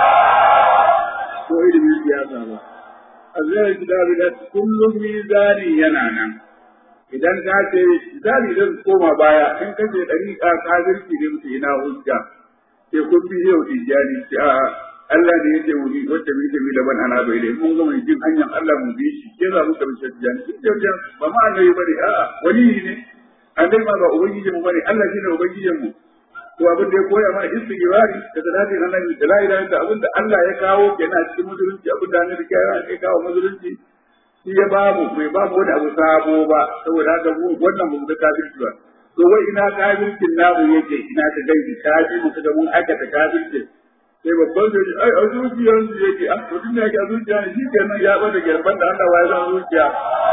ko ilimin siyasa ba azai kitabi da kullum mizani yana nan idan ka ce misali zan koma baya in ka ce dariƙa kafirci ne mutu ina hujja sai kun bi yau tijjani ce a Allah ne yake mu bi wacce mu bi daban ana bai dai mun ga mai jin hanyar Allah mu bi shi ke za mu ka bi tijjani shi ke ba ma annabi bane a wani ne annabi ma ba ubangiji mu bane Allah shine ubangijin mu to abin da ya koya mana istighfari da salati annabi da la ilaha illa abin da Allah ya kawo kenan cikin musulunci abin da annabi ya kawo musulunci shi ya babu bai babu wani abu sabo ba saboda haka mu wannan mu da kafirci ba to wai ina kafircin namu yake ina ka gaibi kafi mu kaga mun aikata kafirci sai babban sai ai a zuciyar su yake a to tun da yake a zuciya ne shi kenan ya bada gerban da Allah ya san zuciya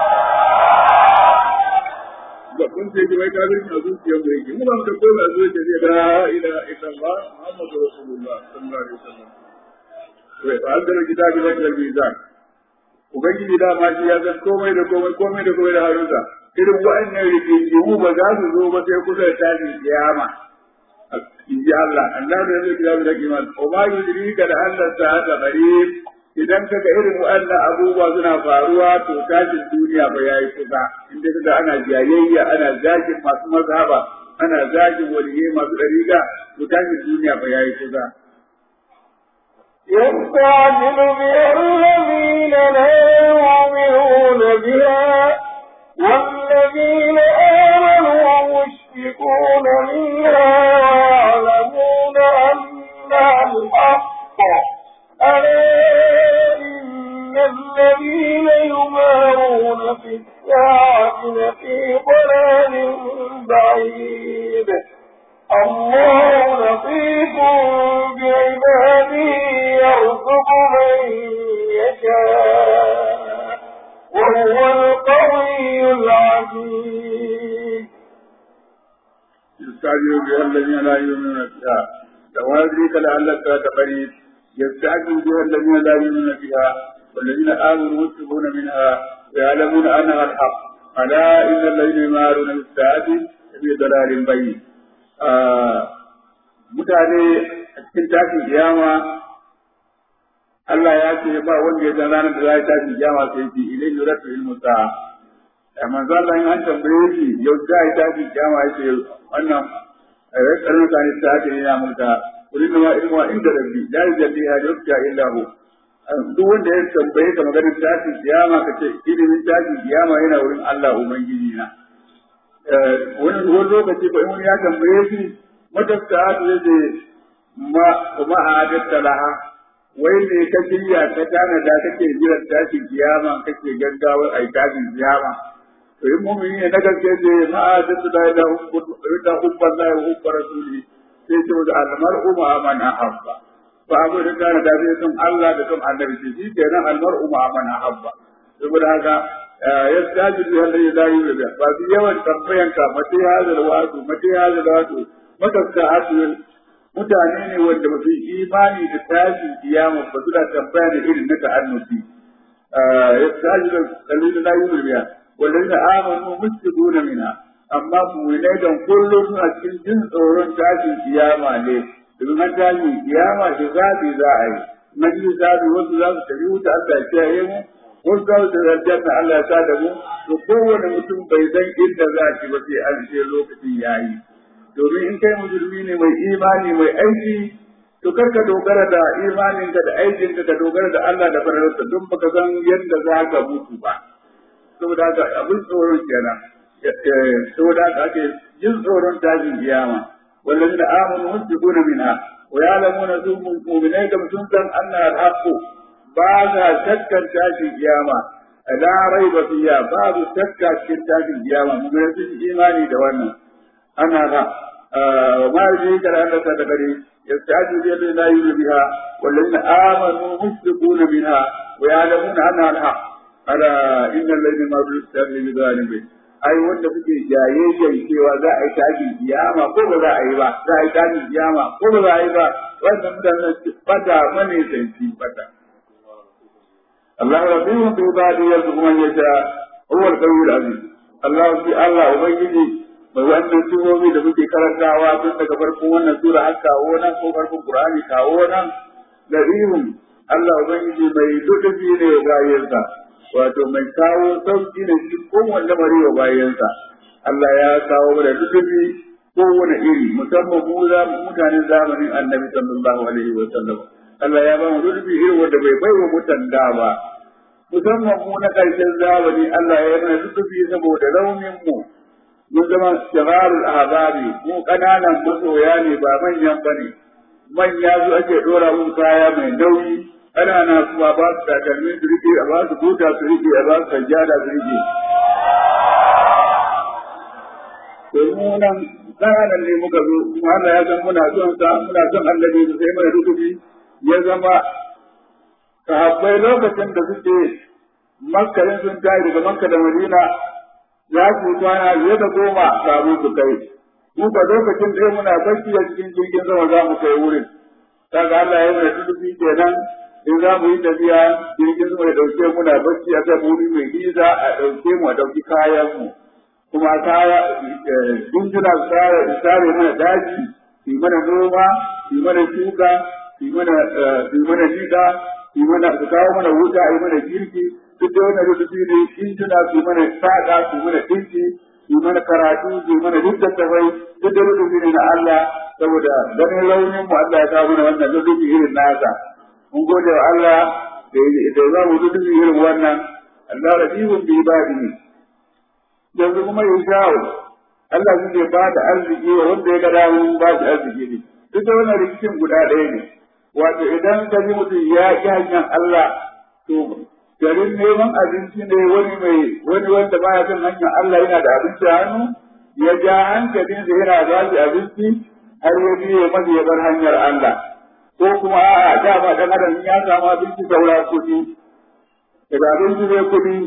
babban sai wai kafircin a zuciyar mu yake mu ba mu da komai a zuciya ne la ilaha illallah muhammadu rasulullah sallallahu alaihi wasallam to fa al kitabi lakal mizan Ubangiji da ma shi ya san komai da komai komai da komai da harunsa irin wa'annan rigingimu ba za su zo ba sai kusa da tashin kiyama in ji Allah Allah da zai kira da kiman o ma yudrika da Allah ta hada qarib idan kaga irin wa'annan abubuwa suna faruwa to tashin duniya ba yayi kusa inda kaga ana jayayya ana zagin masu mazhaba ana zagin waliyai masu dariga to tashin duniya ba yayi kusa يستعجل بها الذين لا يؤمنون بها والذين آمنوا مشفقون منها ويعلمون أنها الحق ألا إن الذين يمارون في الساعة لفي ضلال بعيد الله لطيف بعباده يرزق من يشاء وهو القوي العزيز يستعجل بها الذين لا يؤمنون بها ويدريك لعلك تقريب يستعجل بها الذين لا يؤمنون بها والذين آمنوا مشركون منها ويعلمون أنها الحق ألا إن الذين يمارون بالساعة في ضلال بعيد mutane a cikin tashin kiyama Allah ya ce ba wanda ya san ranar da za a tashin kiyama sai ce ilai yuratu ilmu sa'a da manzo Allah in an tambaye shi yau za a tashin kiyama ya ce wannan ya tsarin mutane ta ce yana mulka kullu ma ilmu inda rabbi la yujalli ha yukta illa hu duk wanda ya tambaye ka maganar tashin kiyama ka ce ilimin tashin kiyama yana wurin Allah ubangiji na wani wani lokaci ko in wani ya tambaye shi matasta zai ce ma kuma a adatta laha wai ne ka shirya ka tana da kake jiran tashin kiyama kake gaggawar ai tashin kiyama to in mu'mini ne na gaske ce ma adatta da da da hubban la hubba rasuli sai ce da almar'u ma man ahabba fa abu da kana da zai son Allah da son annabi shi kenan almar'u ma man ahabba saboda haka ya taji da wanda ya zai da ba su yawan tambayan ka mace ya da wato mace ya da wato matasta asu mutane ne wanda ba su yi imani da tashin kiyama ba su da tambaya da irin na ta'annuti ya taji da dalilin la yubiya wanda amanu musjiduna minha amma mu'minai dan kullum suna cikin jin tsoron tashin kiyama ne domin an tashin kiyama da zabi za a yi na ji zabi wasu za su tafi wuta Allah ya kiyaye mu wasu za su tafi aljanna Allah ya sa da mu to kowane mutum bai san inda za shi ba sai an ce lokacin yayi domin in kai musulmi ne mai imani mai aiki to kar ka dogara da imaninka da aikinka ka dogara da Allah da fararsa don baka san yadda za ka mutu ba saboda haka abin tsoron kenan saboda haka ake jin tsoron tashin kiyama والذين آمنوا مشفقون منها ويعلمون ثم مؤمنين كم سنتم أنها الحق بعد شكا تاشي القيامة لا ريب فيها بعد شكا تاشي القيامة مؤمنين إيماني دوانا أنا لا وما يجيك لأنك تقري يستعجل بها لا يؤمن بها والذين آمنوا مشفقون منها ويعلمون أنها الحق ألا إن الذين ما بالسر بظالمين ai wanda kuke jayayyan cewa za a yi tashin kiyama ko ba za a yi ba za a yi tashin kiyama ko ba za a yi ba wannan mutanen su fata mane sanci fata Allah rabbihum bi ibadi yarzuqu man yasha huwa al-qawiyyu al-aziz Allah shi Allah ubangiji mai wannan surobi da muke karantawa tun daga farkon wannan sura har kawo nan ko farkon Qur'ani kawo nan larihun Allah ubangiji mai lutufi ne wa bayansa wato mai kawo sauki ne shi kowanne lamari wa bayansa Allah ya kawo mana lutufi kowane iri musamman mu za mutanen zamanin Annabi sallallahu alaihi wa sallam Allah ya ba mu lutufi irin wanda bai bai wa mutan da ba musamman mu na ƙarshen zamani Allah ya yi mana lutufi saboda raunin mu mun zama shigarul ahbabi mu ƙananan masoya ne ba manyan bane manya su ake dora mun kaya mai nauyi ƙanana kuma ba su takalmi su rike a ba su buta su rike a ba su sajjada su rike to mu nan ƙananan ne muka zo kuma Allah ya san muna son sa muna son annabi su sai mai rubuci ya zama sahabbai lokacin da suke makkarin sun tayi daga makka da madina za su kwana fiye da goma kamun su kai mu ba lokacin da muna bacci a cikin jirgin sama za mu kai wurin kaga Allah ya mana tudubi kenan in za mu yi tafiya jirgin sama ya dauke muna bacci a kan wuri mai nisa a dauke mu a dauki kayan mu kuma kaya injina su tsara su tsare mana daji su mana noma su mana shuka su mana su mana nika su mana su kawo mana wuta a yi mana girki duk da wannan rubutu ne injina su mana saƙa su mana dinki su mana karatu su mana duk da tafai duk da rubutu ne na Allah saboda ganin raunin mu Allah ya kawo mana wannan rubutu irin nasa mun gode wa Allah da da za mu rubutu irin wannan Allah rahibun bi ibadihi yanzu kuma ya shawo Allah shi ke ba da arziki wa wanda ya ga dawo ba shi arziki ne duk da wannan rikicin guda ɗaya ne wato idan ka ji mutum ya ƙi hanyar Allah to garin neman abinci ne wani mai wani wanda baya son hanyar Allah yana da abinci a hannu ya ja hankalinsa yana ba shi abinci har ya biye masa ya bar hanyar Allah ko kuma a'a dama dan adam ya samu abinci saura kuɗi daga abinci ne kuɗi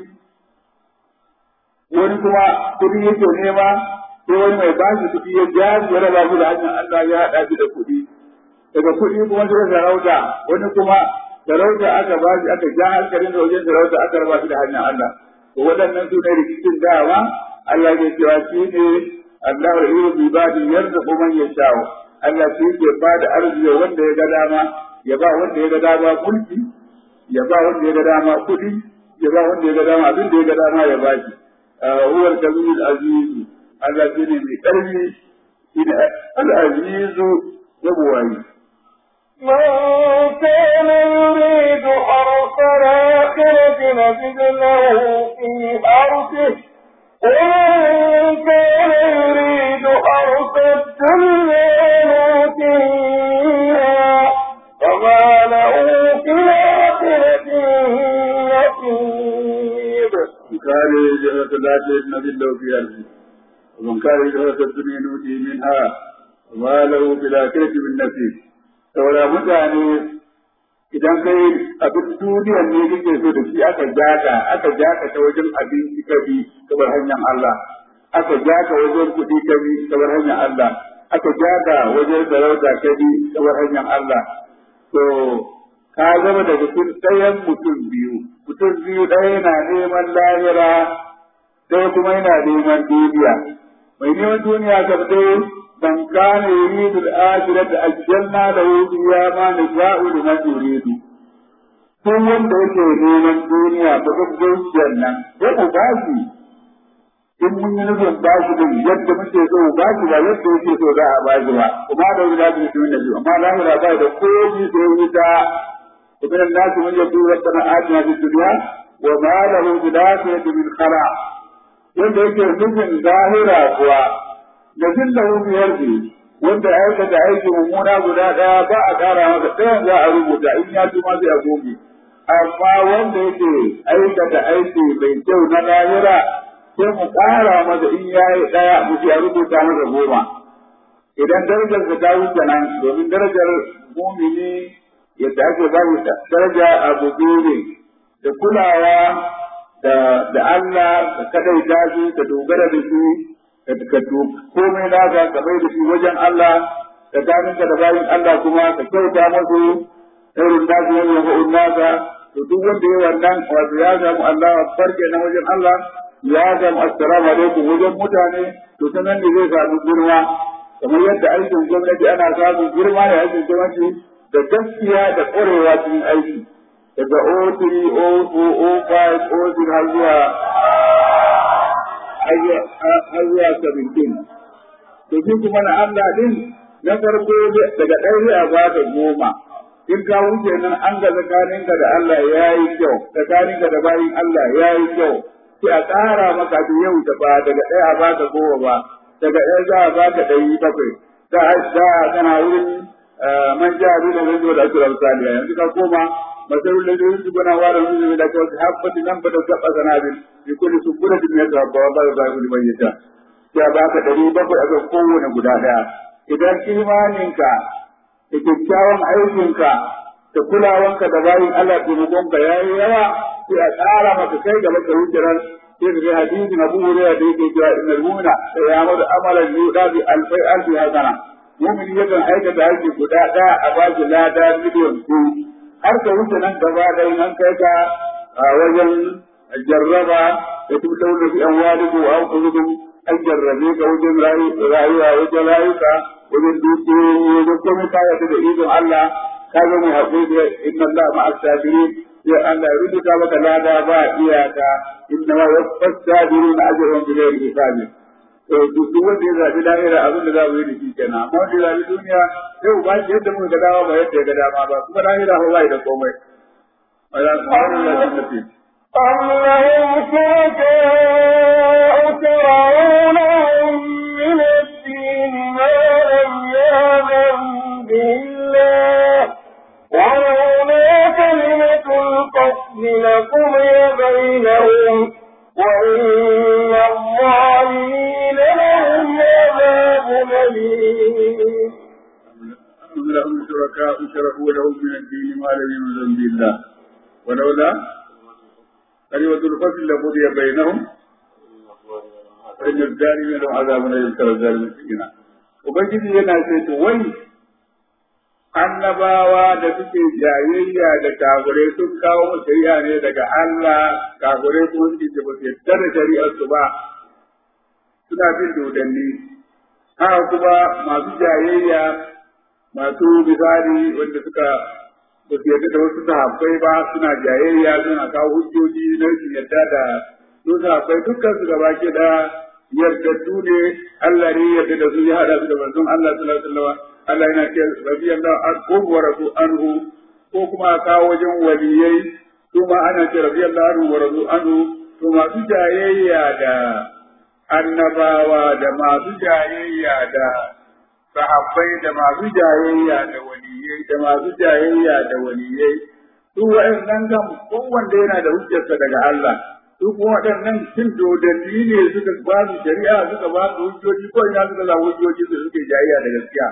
wani kuma kuɗi yake nema sai wani mai ba shi kuɗi ya ja shi ya raba shi da hanyar Allah ya haɗa shi da kuɗi daga kuɗi kuma sai sarauta wani kuma sarauta aka ba shi aka ja hankalin da wajen sarauta aka raba shi da hanyar Allah to waɗannan su ne rikicin dawa Allah ke cewa shi ne Allah ya yi bi ba da yarda kuma ya shawo Allah shi ke ba da arziki wanda ya ga dama ya ba wanda ya ga dama mulki ya ba wanda ya ga dama kuɗi ya ba wanda ya ga dama abin da ya ga dama ya ba shi huwa al-kabir al-aziz Allah shi ne mai ƙarfi shi ne al-aziz ya buwayi من كان يريد حرث الآخرة نجد له في حرثه ومن كان يريد حرث الدنيا نؤتيها وما له في الآخرة من نصيب كان جهة لا تجد له في أرضه ومن كان جهة الدنيا نؤتي منها وما له في الآخرة من نصيب saboda mutane idan kai abin duniyar ne kake so da shi aka jaka aka jaka ta wajen abinci ka bi kamar hanyar Allah aka jaka wajen kuɗi ka bi kamar hanyar Allah aka jaka wajen sarauta ka bi kamar hanyar Allah to ka zama da mutum ɗayan mutum biyu mutum biyu ɗaya yana neman lahira ɗaya kuma yana neman duniya mai neman duniya kam dai من كان يريد الآخرة أجلنا له فيها ما نشاء لمن يريد Tun wanda yake neman duniya ba duk zuciyar nan, sai mu ba shi in mun yi nufin ba shi din yadda muke so ba shi ba yadda yake so za a ba shi ba, kuma da wani zafi mutum da biyu, amma lahira ba da komi sai wuta, kuma nan nasu mun yadda wata na ajiyar da duniya, wa ma lahu bi dakhilati min khara. Wanda yake nufin zahira kuwa da zillahu biyar ne wanda aikata aiki mummuna guda ɗaya ba a ƙara masa ɗayan za a rubuta in ya tuma sai a goge amma wanda yake aikata aiki mai kyau na lahira sai mu ƙara masa in ya yi ɗaya mu a rubuta masa goma idan darajar da ta wuce nan domin darajar mumini yadda ake ba daraja abu biyu da kulawa da Allah da kadaita shi da dogara da shi ka komai naka ka bai da shi wajen Allah ka ganinka da bayin Allah kuma ka kyauta masu irin nasu wani yanzu naka to duk wanda ya wannan wato ya samu Allah farke na wajen Allah ya zama assalamu alaikum wajen mutane to ta nan ne zai samu girma kamar yadda aikin gwamnati ana samun girma da aikin gwamnati da gaskiya da ƙwarewa cikin aiki daga O3, O4, O5, O6 har zuwa har zuwa 17. To shi kuma na Allah din na farko daga ɗaya a ba da goma. In ka wuce nan an ga tsakaninka da Allah ya yi kyau, tsakaninka da bayin Allah ya yi kyau. Sai a ƙara maka da yau da ba daga ɗaya a ba da goma ba, daga ɗaya za a ba da ɗari bakwai. Da a kana wurin man ja abin da zai zo da asirar saliya yanzu ka koma masalul da zai su gana wara su da kawai habbati nan bada gaba sanabil bi kulli suburatin ya ta ba ba ba kulli man yata ya ba ka dari bakwai a kan kowane guda daya idan imaninka da kyakkyawan aikinka da kulawanka da bayin Allah taimakonka ya yi yawa sai a tsara maka kai gaba ka wuce ran sai ka ga hadisin Abu Hurairah da yake cewa innal mu'mina ya'malu amalan yudabi alfai alfi hasana mu'mini yakan aikata aiki guda ɗaya a ba shi lada miliyan biyu har ka wuce nan gaba ɗaya nan kai ka wajen jarraba da tun launa fi an wani ko an kuzurum an jarrabe ka wajen rayuwa wajen rayuka wajen dukiyoyi wajen komai ka yadda da izin Allah ka zo mai haƙuri da inna Allah ma'a sabirin sai Allah ya rubuta maka lada ba iyaka inna ma yaffas sabiruna ajrun bi ghairi hisabin duk wanda ya zaɓi lahira abin da za mu yi da shi kenan amma wanda ya zaɓi duniya yau ba shi yadda muka ga dama ba yadda ya ga dama ba kuma lahira ba bai da komai أم لهم شركاء شرعوا لهم من الدين ما لم يأذن به الله ولولا كلمة القتل لقضي بينهم وإن الظالمين لهم عذاب أليم أم لهم شركاء شرعوا لهم من الدين ما لم يأذن به الله ولولا كلمة الفصل لقضي بينهم فإن الظالمين لهم عذاب أليم ترى الظالمين سكينا Ubangiji yana ce to wai annabawa da suke jayayya da kafirai sun kawo mu shari'a ne daga Allah kafirai kuma suke ce ba su yarda da shari'ar su ba suna bin dodanni haka kuma masu jayayya masu misali wanda suka ba su yarda da wasu sahabbai ba suna jayayya suna kawo hujjoji na rashin yarda da su sahabbai dukkan su gaba ke da yardaddu ne Allah ne yarda da su ya hada su da manzon Allah sallallahu alaihi wasallam Allah yana ce radiyallahu anhu wa radu anhu ko kuma kawo wajen waliyai su ma ana ce radiyallahu anhu wa radu anhu to masu jayayya da annabawa da masu jayayya da sahabbai da masu jayayya da waliyai da masu jayayya da waliyai su wa'annan kan kowanne yana da hujjarsa daga Allah su kuma waɗannan cin dodanni ne suka ba su shari'a suka ba su hujjoji ko ina suka za hujjoji su suke jayayya da gaskiya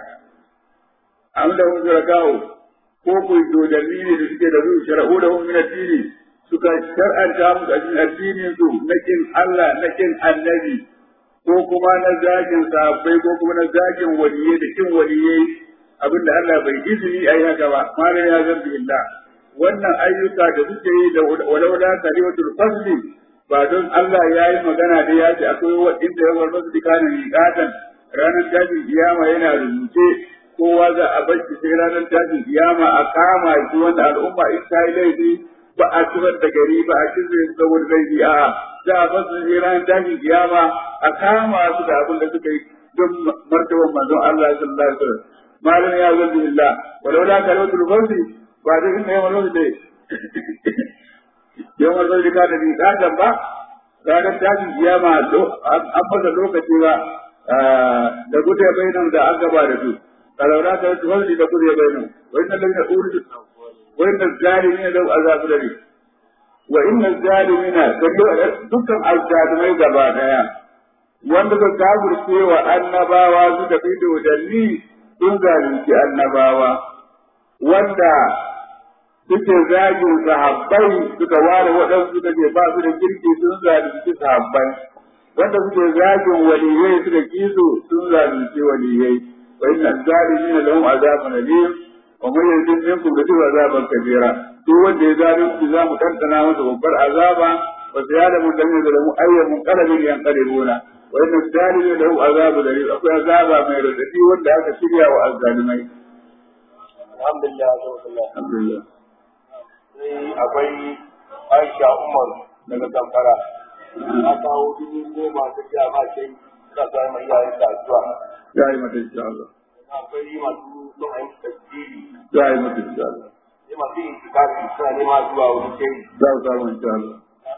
an da hun kawo ko ku dodanni ne da suke da su shara'u da hun min addini suka shar'anta musu a cikin addinin su na kin Allah na kin annabi ko kuma na zagin sahabbai ko kuma na zagin waliyai da kin waliyai abinda Allah bai izini a yi haka ba malam ya zambi illa wannan ayyuka da suke yi da walaula kalimatul fasli ba don Allah ya yi magana da ya ce akwai waɗanda ya war masu dikanin miƙatan ranar tashin kiyama yana rubuce kowa za a bar shi sai ranar tashin kiyama a kama shi wanda al'umma in ta yi laifi ba a cibar da gari ba a kirre su saboda laifi a za a bar su sai ranar tashin kiyama a kama su da abin da suka yi don martaban manzon Allah sallallahu alaihi wasallam malam ya zanzu billah walaula kalimatul fasli ba da inda yawan lokaci yawan lokaci ka da bi kadan ba ranar tashin kiyama an fasa lokaci ba da gudu ya bayyana da an gaba da su kalaura ta wasu wani da gudu ya bayyana wa inna lalina uri wa inna zalimina lau azabu da ne wa inna zalimina dukkan azzalimai gaba daya wanda ka kafirce wa annabawa suka fi dodanni sun zalunci annabawa wanda suke zagin sahabbai suka ware waɗansu suka ce ba su da kirki sun zalunci sahabbai wanda suke zagin waliyai suka kiso sun zalunci waliyai wa inna zalimin lahum azabun alim wa man yazlim minkum bi azaban kabira duk wanda ya zalunci za mu tantana masa babbar azaba wa sayalamu alladhina zalamu ayya munqalabin yanqalibuna wa inna zalimi lahu azabu darir akwai azaba mai radadi wanda aka shirya wa azzalimai alhamdulillah alhamdulillah alhamdulillah sai akwai Aisha Umar daga Zamfara na kawo dubu goma ta jiya ma sai ka sa mai yayin da zuwa ya yi mata insha Allah akwai masu son ayi tasiri ya yi mata insha Allah sai masu yin tikari suna nema zuwa wani kai za ku samu insha Allah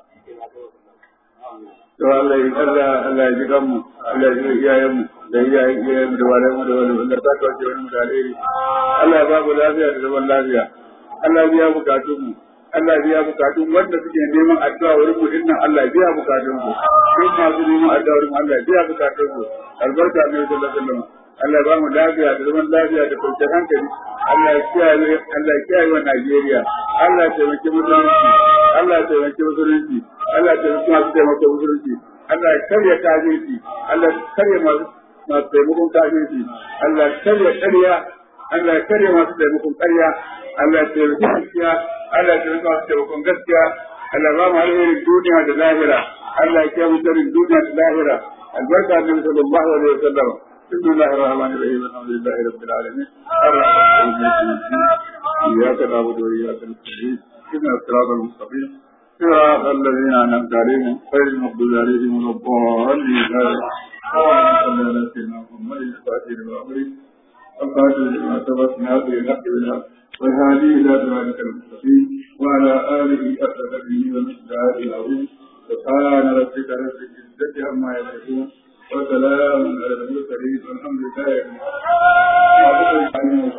to Allah ya Allah Allah ya ji kanmu Allah ya ji iyayen mu da iyayen iyayen mu da walayen mu da wani wanda ta kawace wani mu da alheri Allah ya ba mu lafiya da zaman lafiya Allah ya biya bukatun mu Allah ya biya bukatun wanda suke neman addu'a wurin mu dinnan Allah ya biya bukatun su duk masu neman addu'a wurin mu Allah ya biya bukatun su albarka ne sallallahu alaihi wasallam Allah ya ba mu lafiya da zaman lafiya da kwanciyar hankali Allah ya kiyaye Allah ya kiyaye wa Najeriya Allah ya taimaki musulunci Allah ya taimaki musulunci Allah ya taimaki masu taimaka musulunci Allah ya karya kafirci Allah ya karya masu masu taimakon kafirci Allah ya karya ƙarya Allah ya karya masu taimakon ƙarya Allah ya taimaki gaskiya Allah ya taimaki masu taimakon gaskiya Allah ya ba mu alherin duniya da lahira Allah ya kiyaye mu sharrin duniya da lahira albarka annabi sallallahu alaihi wasallam بسم الله الرحمن الرحيم الحمد لله رب العالمين الرحمن الرحيم إياك نعبد وإياك نستعين اهدنا الصراط المستقيم صراط الذين أنعمت عليهم غير المغضوب عليهم ولا الضالين اللهم صل على سيدنا محمد الفاتح لما أمرك القاتل لما سبق ناصر الحق بالحق والهادي إلى صراطك المستقيم وعلى آله أسد به ومقداره العظيم سبحان ربك رب العزة عما يصفون وسلام على المرسلين والحمد لله رب العالمين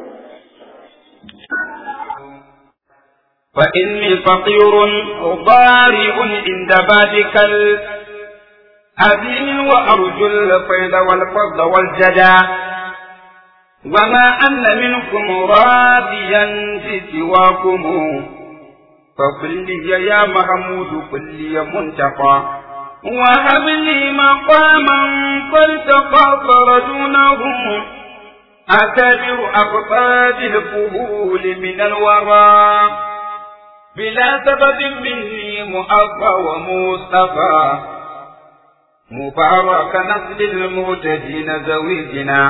فإني فقير ضارع عند بابك الأذين وأرجو الفيض والفضل والجدى وما أن منكم راضيا بسواكم فقل لي يا محمود قل لي منتقى وهب لي مقاما فالتقاطر دونهم أكبر أقطاب الفهول من الورى بلا سبب مني مؤفى ومصطفى مبارك نسل المهتدين زويجنا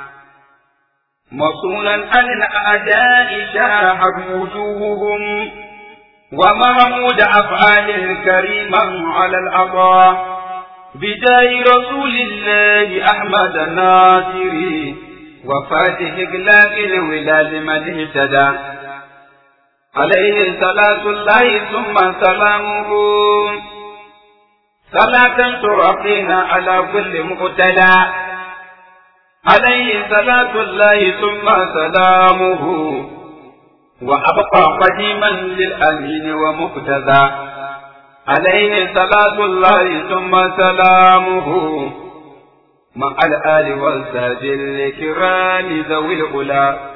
مصولا عن الأعداء شاحت وجوههم ومحمود أفعال الكريما على العطاء بداي رسول الله أحمد الناصري وفاتح إغلاق الولاد من اهتدى عليه صلاة الله ثم سلامه صلاة ترقينا على كل مقتدى عليه صلاة الله ثم سلامه وأبقى قديما للأمين ومقتدى عليه صلاة الله ثم سلامه مع الآل والساج الكرام ذوي الغلا